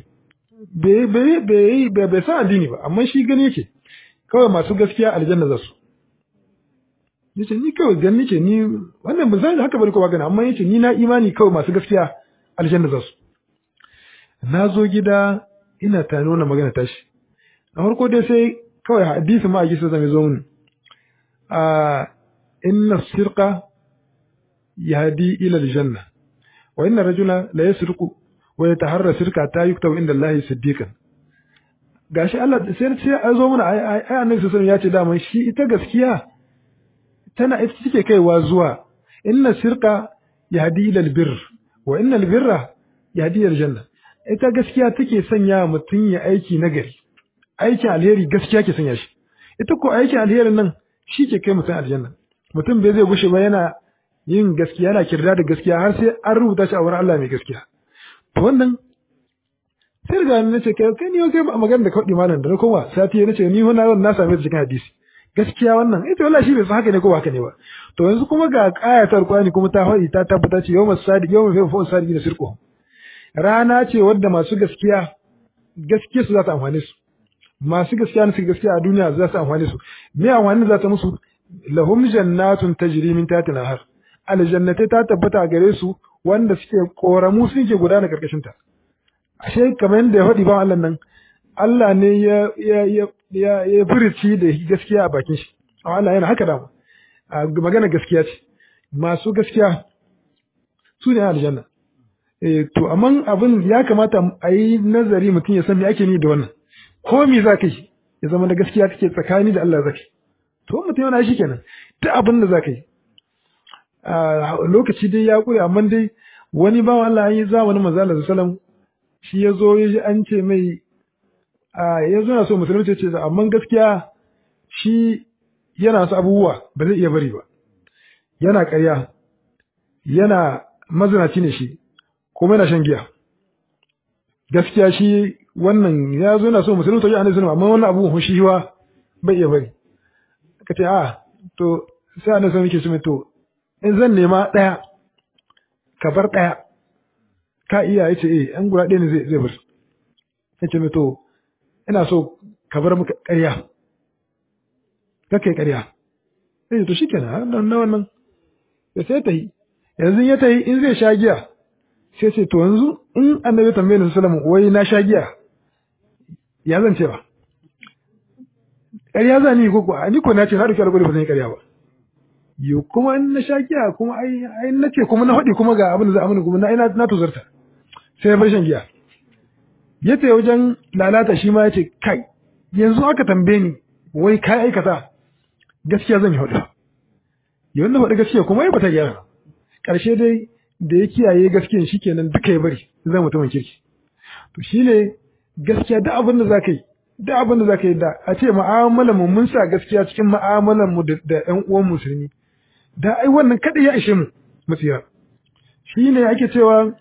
bai san addini ba amma shi gani yake kawai masu gaskiya aljanna za su yace ni kawai gani ce ni wannan ba zai haka bane ko ba gani amma yace ni na imani kawai masu gaskiya aljanna za su na zo gida ina tani wannan magana tashi a farko dai sai kawai hadisi ma a gisa zama zo mun a inna sirqa yahdi ila aljanna wa inna rajula la yasriqu wa yataharra sirqa ta yuktabu inda Allah siddiqan gashi Allah sai sai a zo mana ai ai annabi sallallahu alaihi ya ce da shi ita gaskiya tana ita take kaiwa zuwa inna sirqa yahdi ila albirr wa inna albirra yahdi ila aljanna ita gaskiya take sanya mutum ya aiki nagari aikin alheri gaskiya ke sanya shi ita ko aikin alherin nan shi ke kai mutum aljanna mutum bai zai gushe ba yana yin gaskiya yana kirda da gaskiya har sai an rubuta shi a wurin Allah mai gaskiya to wannan sai riga ni nace kai kai ni kai magana da kawai malam da na koma sati nace ni wannan na same ta cikin hadisi gaskiya wannan ita wallahi shi bai san haka ne ko haka ne ba to yanzu kuma ga ayatar Qur'ani kuma ta faɗi ta tabbata ce yawmas sadiq yawmal fa sadiq da sirqu rana ce wadda masu gaskiya gaskiya su za ta amfane su masu gaskiya su gaskiya a duniya za su amfane su me amfani za ta musu lahum jannatun tajri min tahtiha har aljannatai ta tabbata gare su wanda suke koramu suke gudana karkashin ta ashe kamar yadda ya faɗi ba Allah nan Allah ne ya ya ya ya ya furici da gaskiya a bakin shi Allah yana haka da magana gaskiya ce masu gaskiya su ne aljanna eh to amma abin ya kamata a yi nazari mutum ya san me ake ni da wannan ko me za ka yi ya zama da gaskiya kake tsakani da Allah zaka to mutum yana shi kenan duk abin da za ka yi lokaci dai ya kure amma dai wani bawan Allah an yi zamanin manzo Allah sallallahu shi ya zo ya ji an ce mai ya zo na so musulunci ce amma gaskiya shi yana su abubuwa ba zai iya bari ba yana ƙarya yana mazinaci ne shi kuma yana shan giya gaskiya shi wannan ya zo yana so musulunci ya annabi amma wannan abubuwan shi wa bai iya bari ka ce a to sai annabi sallallahu alaihi wasallam to in zan nema ɗaya ka bar ɗaya ka iya ya ce eh an guda ɗaya ne zai zai bar ya ce to ina so ka bar maka ƙarya ka kai ƙarya sai to shi kenan nan na wannan ya sai ta yi yanzu ya ta yi in zai sha giya sai ce to yanzu in annabi tambaye ni sallallahu wai na sha giya ya zan ce ba ƙarya za ni ko ko ni ko na ce na dauki alƙawari ba zan yi ƙarya ba yo kuma in na sha giya kuma ai ai na ce kuma na faɗi kuma ga abin da za a mini kuma na ina na tuzarta sai ya bar shan giya ya ce wajen lalata shi ma ya ce kai yanzu aka tambaye ni wai kai aikata gaskiya zan yi faɗi yawan na faɗi gaskiya kuma ya bata gyara ƙarshe dai da ya kiyaye gaskiyan shi kenan duka ya bari zan mutumin kirki to shi ne gaskiya da abin da za ka yi da abin da za ka yi da a ce mu'amalar mu mun sa gaskiya cikin mu'amalar mu da ƴan uwan musulmi da ai wannan kada ya ishe mu musira shi ne ake cewa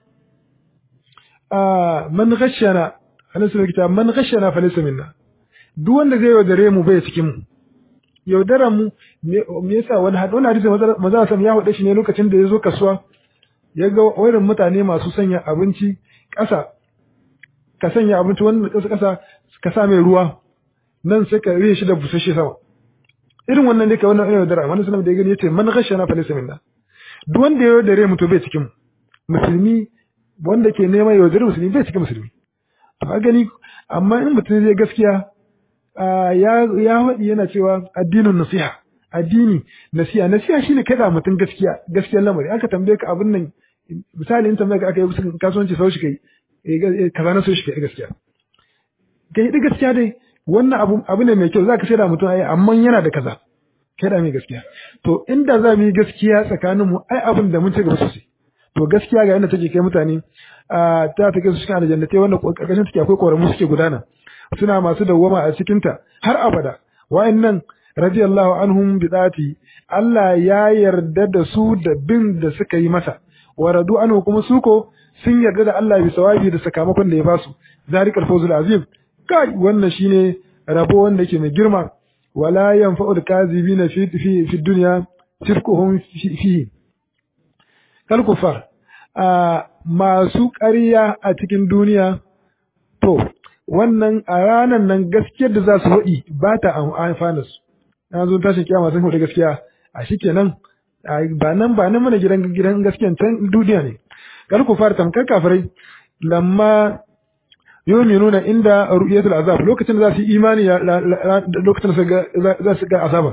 a man ghashana anan sun kita man ghashana fa laysa minna duk wanda zai yaudare mu bai cikin mu yaudaran mu me yasa wani hadisi wani hadisi maza sam ya hude shi ne lokacin da ya zo kasuwa ya ga wurin mutane masu sanya abinci ƙasa ka sanya abinci wanda ƙasa ƙasa ka sa mai ruwa nan sai ka rihe shi da busasshe sama irin wannan ne ka wannan irin yaudara wani sunan da ya gani ya ce man ghashana fa laysa minna duk wanda ya yaudare mu to bai cikin mu musulmi wanda ke neman yaudare musulmi bai cikin musulmi to ka gani amma in mutum zai gaskiya ya ya faɗi yana cewa addinin nasiha addini nasiha nasiha shine kada mutum gaskiya gaskiyar lamari aka tambaye ka abin nan misali in tambaye ka aka yi kasuwanci sau shi kai kaza na so shi kai gaskiya kai da gaskiya dai wannan abu abu ne mai kyau zaka shaida mutum ai amma yana da kaza kai da mai gaskiya to inda za mu yi gaskiya tsakanin mu ai abin da mun ci gaba sosai to gaskiya ga yadda take kai mutane a ta take su cikin aljannatai wanda karkashin take akwai koramu suke gudana suna masu dawwama a cikin ta har abada wa'annan radiyallahu anhum bi dati Allah ya yarda da su da bin da suka yi masa wa radu anhu kuma su ko sun yarda da Allah bi sawabi da sakamakon da ya basu zalikal fawzul azim kai wannan shine rabo wanda yake mai girma wala yanfa'ul kazibina fi fi fi dunya shirkuhum fi kal kufar a masu ƙarya a cikin duniya to wannan a ranar nan gaskiyar da za su faɗi ba ta amfana su na zo tashin kiyama sun faɗi gaskiya a shi kenan ba nan ba nan mana gidan gidan gaskiyan can duniya ne kal kufar tamkar kafirai lamma yu'minuna inda ru'yatul azab lokacin da za su yi imani lokacin da za su ga azaba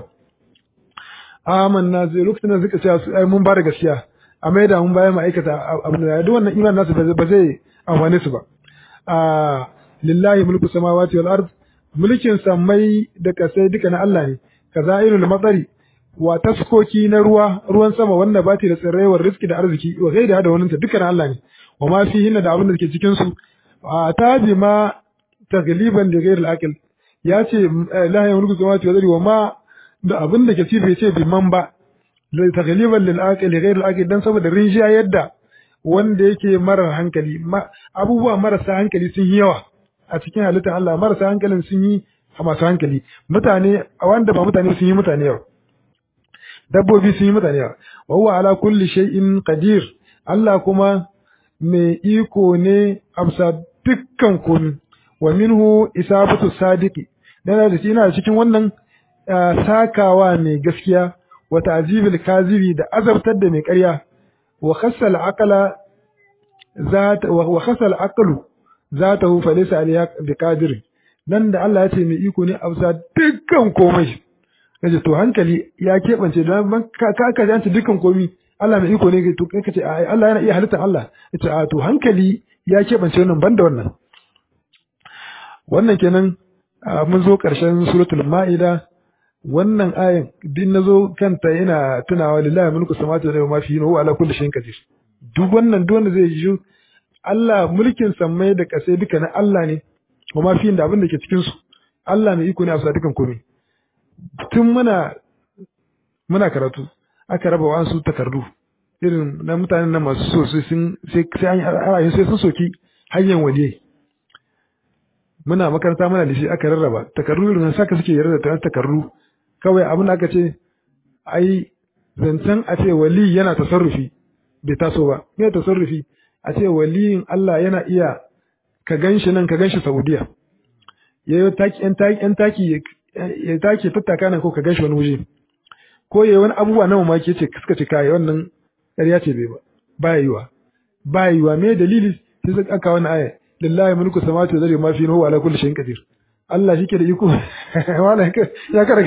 amanna zai lokacin da suka ce mun ba da gaskiya a mai da mun bayan ma'aikata abin da duk wannan imanin nasu ba zai amfane su ba a lillahi mulku samawati wal ard mulkin samai da kasai duka na Allah ne kazairul matsari wa taskoki na ruwa ruwan sama wanda bati da tsirrai wa rizki da arziki wa gaida da wannan duka na Allah ne wa ma fihi da abin da ke cikin su a tabi ma tagliban da ghairil aqil ya ce la ya mulku samawati wal ard wa ma da abin da ke ci bai ce bi man ba da tagliban lil aqil ghairil aqil dan saboda rinjiya yadda wanda yake marar hankali abubuwa marasa hankali sun yi yawa a cikin halittar Allah marasa hankalin sun yi masu hankali mutane wanda ba mutane sun yi mutane yawa dabbobi sun yi mutane yawa wa huwa ala kulli shay'in qadir Allah kuma mai iko ne amsa dukkan komai wa minhu isabatu sadiqi dan da shi ina cikin wannan sakawa mai gaskiya wa ta'zibil kazibi da azabtar da mai ƙarya وخص العقل ذات وخص العقل ذاته فليس عليها بقادر nan da Allah ya ce mai iko ne a bisa dukkan komai kace to hankali ya keɓance don ka ka ka dukkan komai Allah mai iko ne to kai kace Allah yana iya halittar Allah yace a to hankali ya keɓance wannan banda wannan wannan kenan mun zo ƙarshen suratul ma'ida wannan ayin din nazo kanta yana tunawa lillahi mulku samawati wal ardi ma fihi huwa ala kulli shay'in qadir duk wannan duk wanda zai ji Allah mulkin sammai da kasai duka na Allah ne kuma fihi da abin da ke cikin su Allah mai iko ne a sa dukan komai tun muna muna karatu aka raba wa su takardu irin na mutanen nan masu so sai sun sai sai sai sun soki hanyar waliyai muna makaranta muna da shi aka rarraba takardu irin saka suke yarda da takardu kawai abin da aka ce ai zancen a ce wali yana tasarrufi bai taso ba me tasarrufi a ce waliyin Allah yana iya ka ganshi nan ka ganshi Saudiya yayi taki yan taki yan taki ya taki tattaka nan ko ka ganshi wani waje ko yayi wani abubuwa na mamaki yace suka ce kai wannan ƙarya ce bai ba ba yiwa ba yiwa me dalili sai suka aka wani aya lillahi mulku samawati wal ardi ma fi huwa ala kulli shay'in qadir Allah shi ke da iko wala ya kara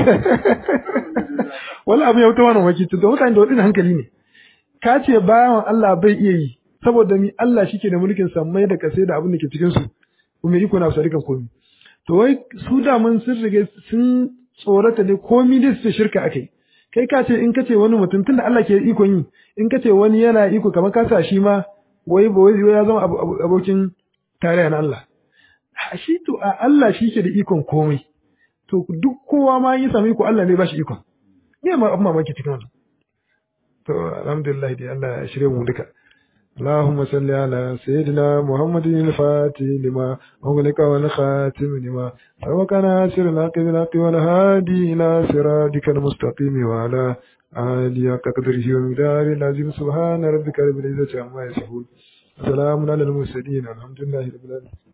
wala abu ya wuta wani waki to mutane da wadin hankali ne ka ce bayan Allah bai iya yi saboda mi Allah shi ke da mulkin sammai da kasai da abin da ke cikin su kuma iko na sarikan komi to wai su da mun sun rige sun tsorata ne komi da su shirka akai kai ka ce in ka ce wani mutum tunda Allah ke ikon yi in ka ce wani yana iko kamar ka sa shi ma wai ba wai ya zama abokin tarayya na Allah shi to a Allah shi ke da ikon komai to duk kowa ma yi sami ko Allah ne ba shi ikon me ma amma mamaki cikin wannan to alhamdulillah dai Allah ya shirye mu duka اللهم صل على سيدنا محمد الفاتح لما أغلق والخاتم لما سبق ناصر الحق بالحق والهادي إلى صراطك المستقيم وعلى آله قدره ومقداره العظيم سبحان ربك رب العزة عما يصفون سلام على المرسلين الحمد لله رب العالمين